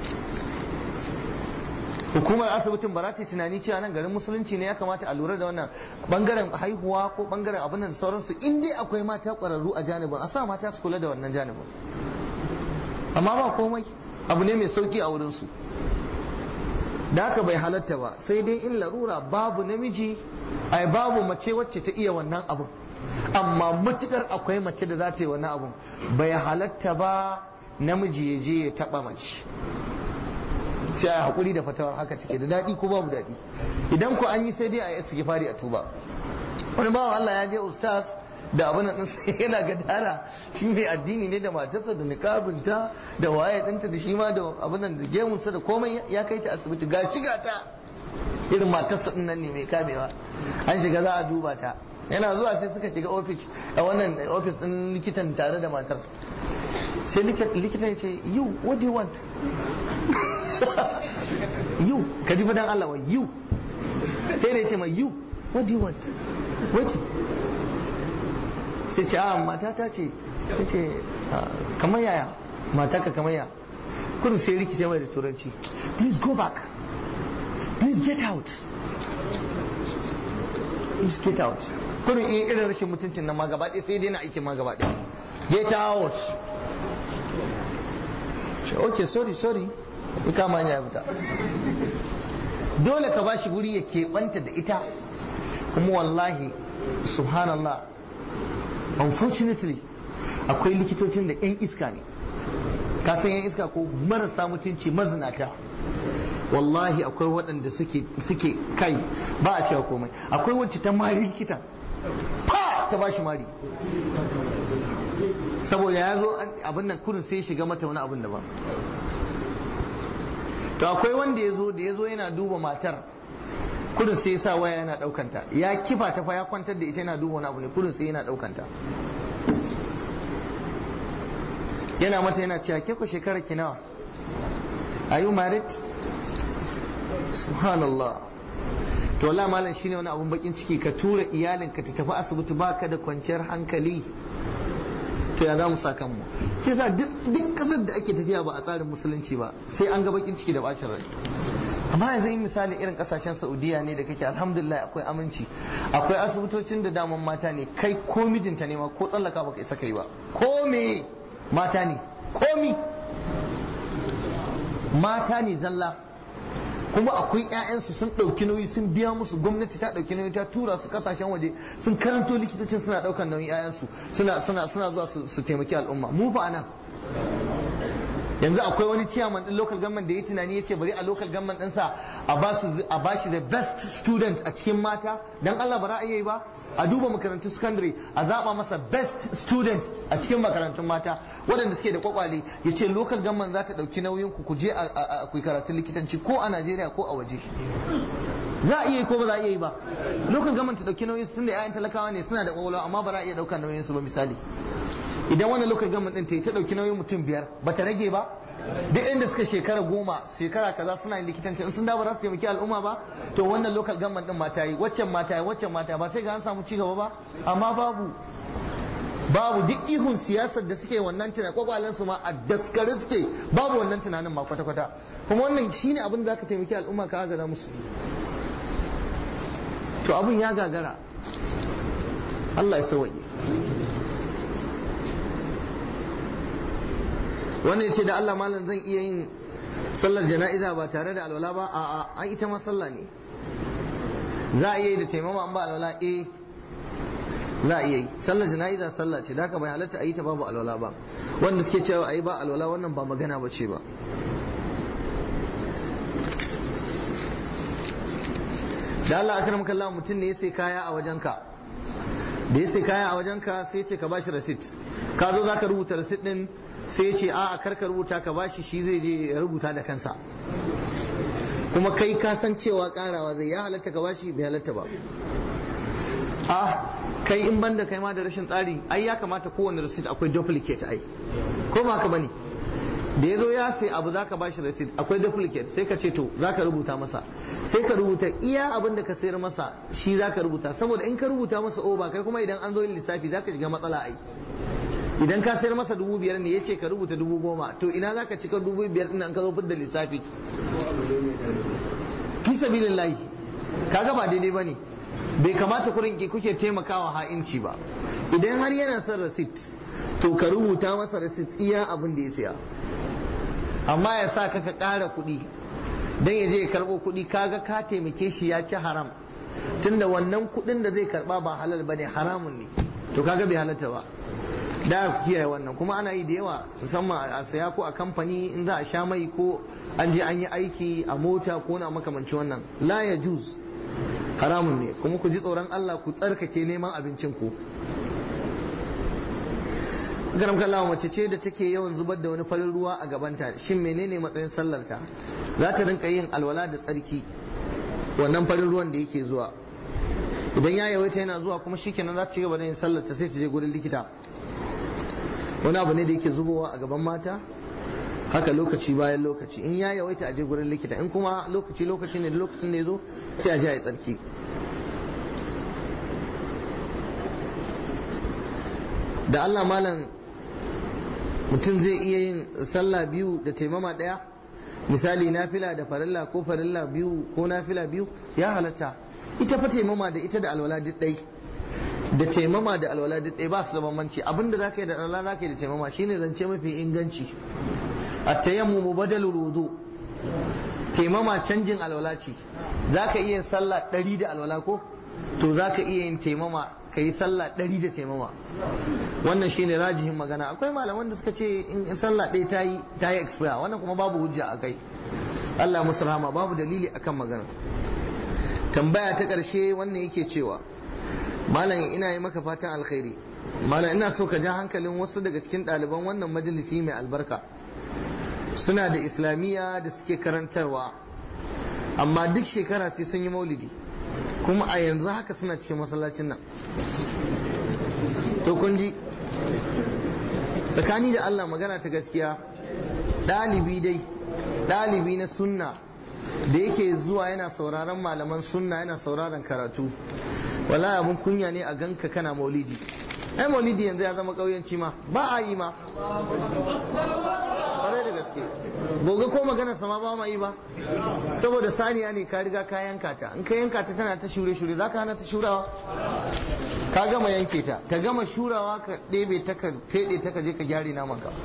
hukumar asibitin ba za ta yi tunani cewa nan garin musulunci ne ya kamata a lura da wannan bangaren haihuwa ko bangaren abin da sauransu in dai akwai mata kwararru a janibin a sa mata su kula da wannan janibin amma ba komai abu ne mai sauki a wurinsu da haka bai halatta ba sai dai in larura babu namiji ai babu mace wacce ta iya wannan abun amma matukar akwai mace da za ta yi wannan abun bai halatta ba namiji ya je ya taba mace sai a hakuri da fatawar haka take da daɗi ko babu daɗi idan ku an yi sai dai a yi istighfari a tuba wani bawan Allah ya je ustaz da abin nan sai yana gadara shi mai addini ne da matarsa da niqabinta da waye ɗinta da shi ma da abin nan da gemunsa da komai ya kai ta asibiti ga shiga ta irin matarsa ɗin nan ne mai kamewa an shiga za a duba ta yana zuwa sai suka shiga ofis a wannan ofis ɗin likitan tare da matar sai likitan ya ce you what do you want you ka ji fadan Allah wa you sai da ya ce ma you what do you want wait sai ce a matata ce ya ce kamar yaya mataka kamar ya kudu sai rikice mai da turanci please go back please get out please get out kudu in irin rashin mutuncin nan ma gaba ɗaya sai dai na aikin ma gaba ɗaya get out ok sorry sorry ya kama ya fita dole ka bashi guri ya keɓanta da ita kuma wallahi subhanallah unfortunately akwai likitocin da 'yan iska ne ka san 'yan iska ko marasa mutunci mazinata wallahi akwai waɗanda suke suke kai ba a cewa komai akwai wacce ta mari likitan fa ta bashi mari saboda ya zo abin nan kurin sai shiga mata wani abin daban to akwai wanda ya zo da ya zo yana duba matar kudin sai ya sa waya yana daukanta ya kifa ta fa ya kwantar da ita yana duba wani abu ne kudin sai yana daukanta yana mata yana cewa ke ku shekara ki nawa are you married subhanallah to wallahi malam shine wani abun bakin ciki ka tura iyalinka ta tafi asibiti baka da kwanciyar hankali to ya za mu sa kanmu ke sa duk kasar da ake tafiya ba a tsarin musulunci ba sai an ga bakin ciki da bacin rai amma yanzu in misali irin kasashen saudiya ne da kake alhamdulillah akwai aminci akwai asibitocin da daman mata ne kai ko mijinta ne ma ko tsallaka baka isa kai ba ko me mata ne komi mata ne zalla kuma akwai 'ya'yansu sun ɗauki nauyi sun biya musu gwamnati ta ɗauki nauyi ta tura su kasashen waje sun karanto likitocin suna ɗaukan nauyin 'ya'yansu suna suna suna zuwa su taimaki al'umma mu fa anan yanzu akwai wani ciyaman din local government da ya tunani ya ce bari a local government ɗinsa a ba su a ba shi the best student a cikin mata dan Allah ba ra'ayi ba a duba makarantun secondary a zaba masa best student a cikin makarantun mata waɗanda suke da kwakwale ya ce local government za ta ɗauki nauyin ku ku je a ku karatun likitanci ko a Najeriya ko a waje za a iya yi ko ba za a iya yi ba local government ta ɗauki nauyin su tunda 'ya'yan talakawa ne suna da kwakwalwa amma ba za a iya ɗaukar nauyin su ba misali idan wannan local government din ta yi ta dauki nauyin mutum biyar ba ta rage ba duk inda suka shekara goma shekara kaza suna yin likitanci in sun dawo za su taimaki al'umma ba to wannan local government din mata yi waccan mata yi waccan mata ba sai ga an samu ci gaba ba amma babu babu duk ihun siyasar da suke wannan tunanin kwakwalen su ma a daskare suke babu wannan tunanin ma kwata kwata kuma wannan shine abin da zaka taimaki al'umma ka agaza musu to abin ya gagara Allah ya sauwaƙe wannan ce da Allah malam zan iya yin sallar jana'iza ba tare da alwala ba a'a an ita ma sallah ne za a iya yi da taimama an ba alwala eh za a iya yi sallar jana'iza sallah ce da haka bai halatta a yi ta babu alwala ba wanda suke cewa a yi ba alwala wannan ba magana ba ce ba da Allah akram kallah mutum ne ya sai kaya a wajenka da ya sai kaya a wajenka sai ce ka bashi receipt ka zo zaka rubuta receipt din sai ce a a karka rubuta ka bashi shi zai je ya rubuta da kansa kuma kai ka san cewa karawa zai ya halatta ka bashi bai halatta ba a kai in banda kai ma da rashin tsari ai ya kamata kowane receipt akwai duplicate ai ko ba ka bane da ya zo ya sai abu zaka bashi receipt akwai duplicate sai ka ce to zaka rubuta masa sai ka rubuta iya abin da ka sayar masa shi zaka rubuta saboda in ka rubuta masa over kai kuma idan an zo yin lissafi zaka shiga matsala ai idan ka sayar masa dubu biyar ne ya ce ka rubuta dubu goma to ina za ka cika dubu biyar ɗin an ka zo da lissafi fi sabilillahi kaga ba daidai ba ne bai kamata kurin ki kuke taimakawa ha'inci ba idan har yana son receipt to ka rubuta masa receipt iya abin da ya siya amma ya sa ka ka ƙara kuɗi dan ya je ya karɓo kuɗi kaga ka taimake shi ya ci haram tunda wannan kuɗin da zai karɓa ba halal bane haramun ne to kaga bai halatta ba da ku kiyaye wannan kuma ana yi da yawa musamman a saya ko a kamfani in za a sha mai ko an je an yi aiki a mota ko na makamanci wannan la ya juz haramun ne kuma ku ji tsoron Allah ku tsarkake neman abincin ku garam kallawa mace ce da take yawan zubar da wani farin ruwa a gabanta shin menene matsayin sallarta za ta rinka yin alwala da tsarki wannan farin ruwan da yake zuwa idan ya yawaita yana zuwa kuma shikenan za ta ci gaba da yin sallarta sai ta je gurin likita wani abu ne da yake zubowa a gaban mata haka lokaci bayan lokaci in ya yawaita a je gurin likita in kuma lokaci lokaci ne da lokacin da ya zo sai a je a yi tsarki da Allah malam mutum zai iya yin sallah biyu da taimama ɗaya misali nafila da farilla ko farilla biyu ko nafila biyu ya halatta ita fa taimama da ita da alwala duk ɗai da taimama da alwala duk ɗaya ba su da bambanci abinda za ka yi da alwala za ka yi da taimama shine zance mafi inganci a tayammu badal wudu taimama canjin alwala ce za ka iya sallah ɗari da alwala ko to za ka iya yin taimama ka yi sallah ɗari da taimama wannan shine rajihin magana akwai malaman da suka ce in sallah ɗaya ta yi ta yi expire wannan kuma babu hujja a kai Allah musu rahama babu dalili akan magana tambaya ta ƙarshe wannan yake cewa malam ina yi maka fatan alkhairi malam ina so ka ja hankalin wasu daga cikin ɗaliban wannan majalisi mai albarka suna da islamiyya da suke karantarwa amma duk shekara sai sun yi maulidi kuma a yanzu haka suna cikin masallacin nan to kun ji tsakani da Allah magana ta gaskiya ɗalibi dai ɗalibi na sunna da yake zuwa yana sauraron malaman sunna yana sauraron karatu wala abun kunya ne a ganka kana maulidi ai maulidi yanzu ya zama ƙauyenci ma ba a yi ma ƙwarai da gaske gobe ko magana sama ba ma yi ba saboda saniya ne ka riga ka yanka ta in ka yanka ta tana ta shure shure za ka hana ta shurawa ka gama yanke ta ta gama shurawa ka ɗebe ta ka feɗe ta ka je ka gyare naman ka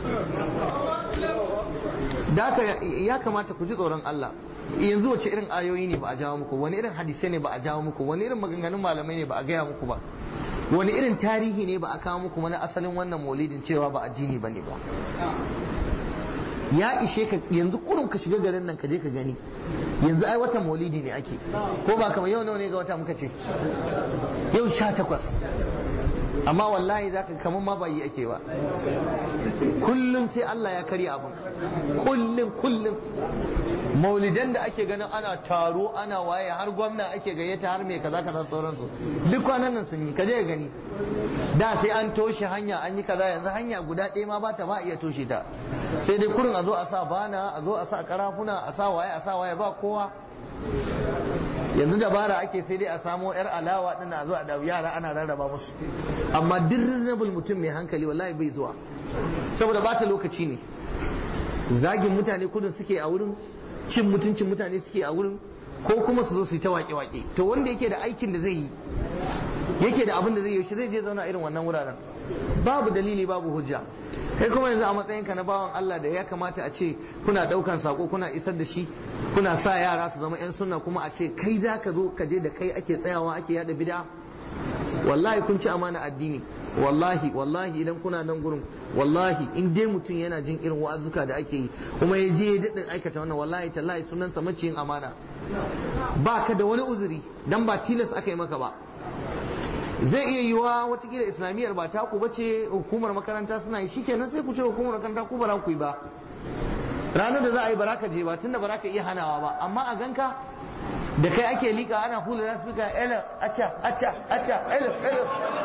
da ya kamata ku ji tsoron Allah yanzu wace irin ayoyi ne ba a jawo muku wani irin hadisai ne ba a jawo muku wani irin maganganun malamai ne ba a gaya muku ba wani irin tarihi ne ba a kawo muku wani asalin wannan maulidin cewa ba addini ba ne ba ya ishe ka yanzu kurun ka shiga garin nan ka je ka gani yanzu ai watan maulidi ne ake ko ba kamar yau nawa ne ga wata muka ce yau sha takwas amma wallahi zaka kamar ma ba yi ake ba kullum sai Allah ya karya abin kullum kullum maulidan da ake ganin ana taro ana waye har gwamna ake gayyata har mai kaza kaza sauransu duk kwanan nan sun yi kaje ka gani da sai an toshe hanya an yi kaza yanzu hanya guda ɗaya ma ba ta ba iya toshe ta sai dai kurin a zo a sa bana a zo a sa karafuna a sa waye a sa waye ba kowa yanzu dabara ake sai dai a samo yar alawa din a zo a dawo yara ana rarraba musu amma duk reasonable mutum mai hankali wallahi bai zuwa saboda bata lokaci ne zagin mutane kudin suke a wurin cin mutuncin mutane suke a wurin ko kuma su zo su yi ta wake-wake to wanda yake da aikin da zai yi yake da abin da zai yi shi zai je zauna irin wannan wuraren babu dalili babu hujja kai kuma yanzu a matsayinka na bawan Allah da ya kamata a ce kuna daukan sako kuna isar da shi kuna sa yara su zama yan sunna kuma a ce kai za ka zo ka je da kai ake tsayawa ake yada bid'a wallahi kun ci amana addini wallahi wallahi idan kuna nan gurin wallahi in dai mutum yana jin irin wa'azuka da ake yi kuma ya je ya daɗin aikata wannan wallahi tallahi sunansa maciyin amana ba ka da wani uzuri dan ba tilas aka yi maka ba zai iya yiwa watakila islamiyyar ba taku ba ce hukumar makaranta suna yi shikenan sai ku ce hukumar makaranta ku ba ku yi ba ranar da za a yi baraka je ba tunda baraka iya hanawa ba amma a ganka da kai ake lika ana hula za su fika ela acca acca acca ela ela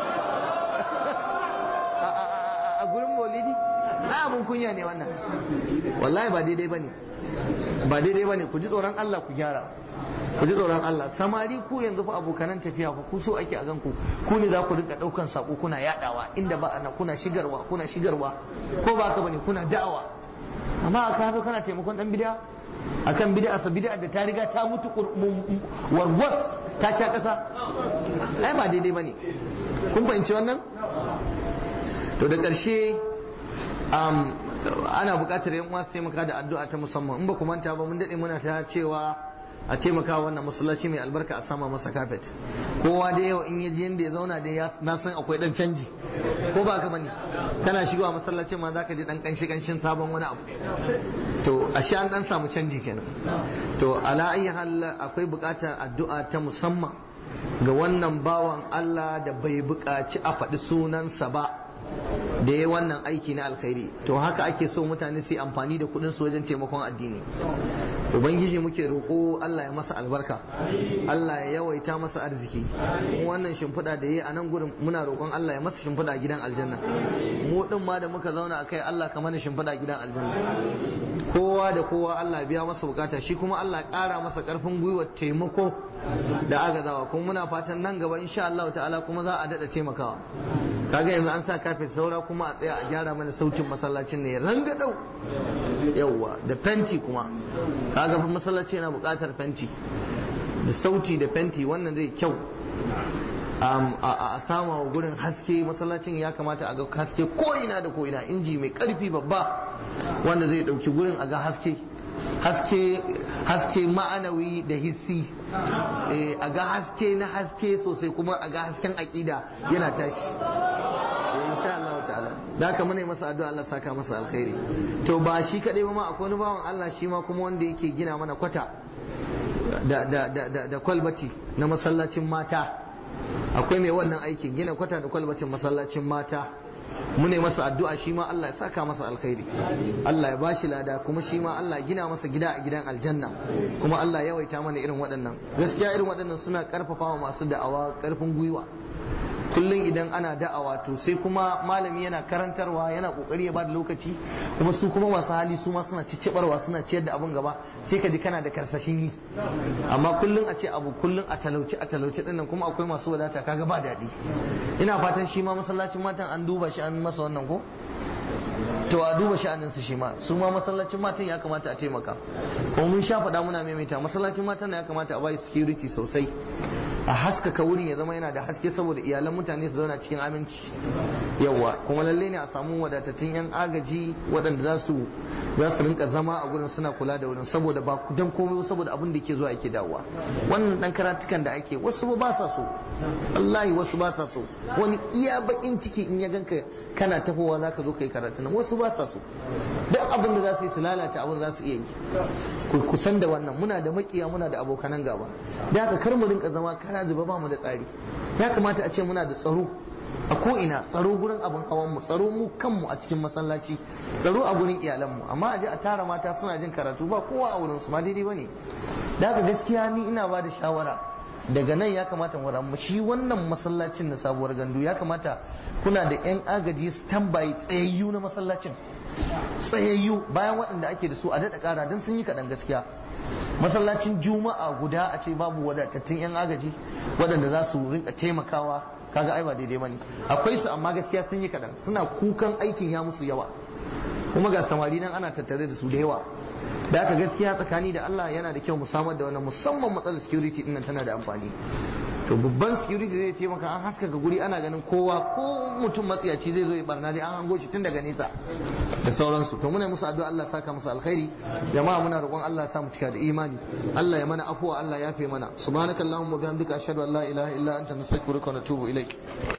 a gurin maulidi na abin kunya ne wannan wallahi ba daidai bane ba daidai bane ku ji tsoron Allah ku gyara ku ji tsoron Allah samari ku yanzu fa abokanan tafiya fa ku so ake a ganku ku ne za ku rinka daukan sako kuna yadawa inda ba ana kuna shigarwa kuna shigarwa ko ba ka bane kuna da'awa amma aka hazo kana taimakon dan bid'a akan bid'a sa bid'a da ta riga ta mutu warwas ta sha kasa ai ba daidai bane kun fahimci wannan to da ƙarshe ana buƙatar yan uwa su taimaka da addu'a ta musamman in ba ku manta ba mun daɗe muna ta cewa a taimaka wannan masallaci mai albarka a sama masa kafet kowa da yau in yaji yanda ya zauna da na san akwai dan canji ko ba ka bane kana shigowa masallacin ma zaka ji dan kanshi kanshin sabon wani abu to ashe an dan samu canji kenan to ala ayi hal akwai buƙatar addu'a ta musamman ga wannan bawan Allah da bai buƙaci a faɗi sunansa ba da ya wannan aiki na alkhairi to haka ake so mutane su yi amfani da kudin su wajen taimakon addini ubangiji muke roƙo Allah ya masa albarka Allah ya yawaita masa arziki wannan shimfiɗa da ya yi a nan gurin muna roƙon Allah ya masa shimfiɗa a gidan aljanna mu din ma da muka zauna a kai Allah ka mana shimfiɗa a gidan aljanna kowa da kowa Allah ya biya masa bukata shi kuma Allah ya ƙara masa ƙarfin gwiwa taimako da agazawa kuma muna fatan nan gaba insha Allah ta'ala kuma za a daɗa taimakawa kaga yanzu an sa kafin saura kuma a tsaya a gyara mana sautin masallacin ne rangadau yauwa da fenti kuma kaga fa masallaci yana buƙatar fenti da sauti da fenti wannan zai kyau a sama wa gurin haske masallacin ya kamata a ga haske ko ina da ko ina inji mai karfi babba wanda zai dauki gurin a ga haske haske haske ma'anawi da hissi a ga haske na haske sosai kuma a ga hasken aƙida yana tashi insha Allah ta'ala da haka muna masa addu'a Allah saka masa alkhairi to ba shi kadai ba ma akwai wani bawan Allah shi ma kuma wanda yake gina mana kwata da da da da kwalbati na masallacin mata akwai mai wannan aikin gina kwata da kwalbatin masallacin mata mune masa addu'a shi ma Allah ya saka masa alkhairi Allah ya bashi lada kuma shi ma Allah ya gina masa gida a gidan aljanna kuma Allah ya yawaita mana irin waɗannan gaskiya irin waɗannan suna karfafa wa masu da'awa karfin gwiwa kullum idan ana da'awa to sai kuma malami yana karantarwa yana kokari ya bada lokaci kuma su kuma masu hali su ma suna ciccibarwa suna ciyar da abun gaba sai ka ji kana da karsashin yi amma kullum a ce abu kullum a talauci a talauci din nan kuma akwai masu wadata kaga ba daɗi ina fatan shi ma masallacin matan an duba shi an masa wannan ko to a duba sha'anin su shi ma su ma masallacin matan ya kamata a taimaka kuma mun sha faɗa muna maimaita masallacin matan ya kamata a bai security sosai a haskaka wurin ya zama yana da haske saboda iyalan mutane su zauna cikin aminci yawa kuma lalle ne a samu wadatattun yan agaji waɗanda za su za su rinka zama a gurin suna kula da wurin saboda ba dan komai saboda abin da ke zuwa yake dawowa wannan dan karatukan da ake wasu ba sa so wallahi wasu ba sa so wani iya bakin ciki in ya ganka kana tafowa zaka zo kai karatu nan wasu ba sa so duk abin da za su yi su lalata abin za su iya yi ku kusan da wannan muna da makiya muna da abokanan gaba da haka kar mu rinka zama kana zuba ba mu da tsari ya kamata a ce muna da tsaro a ko'ina tsaro gurin abin hawan mu tsaro mu kanmu a cikin masallaci tsaro a gurin iyalanmu amma a je a tara mata suna jin karatu ba kowa a wurin su ma daidai bane da haka gaskiya ni ina ba da shawara daga nan ya kamata mu ramu shi wannan masallacin na sabuwar gandu ya kamata kuna da yan agaji standby tsayayyu na masallacin tsayayyu bayan waɗanda ake da su a daɗa ƙara don sun yi kaɗan gaskiya masallacin juma'a guda a ce babu wadatattun yan agaji waɗanda za su rinka taimakawa kaga ai ba daidai bane akwai su amma gaskiya sun yi kaɗan suna kukan aikin ya musu yawa kuma ga samari nan ana tattare da su da yawa da haka gaskiya tsakani da Allah yana da kyau mu samar da wannan musamman matsalar security din nan tana da amfani to babban security zai ce maka an haskaka guri ana ganin kowa ko mutum matsiyaci zai zo ya barna dai an hango shi tun daga nesa da sauransu to muna musu addu'a Allah saka musu alkhairi jama'a muna roƙon Allah ya sa mu cika da imani Allah ya mana afuwa Allah ya fi mana subhanakallahumma wa bihamdika ashhadu an la ilaha illa anta nastaghfiruka wa natubu ilaik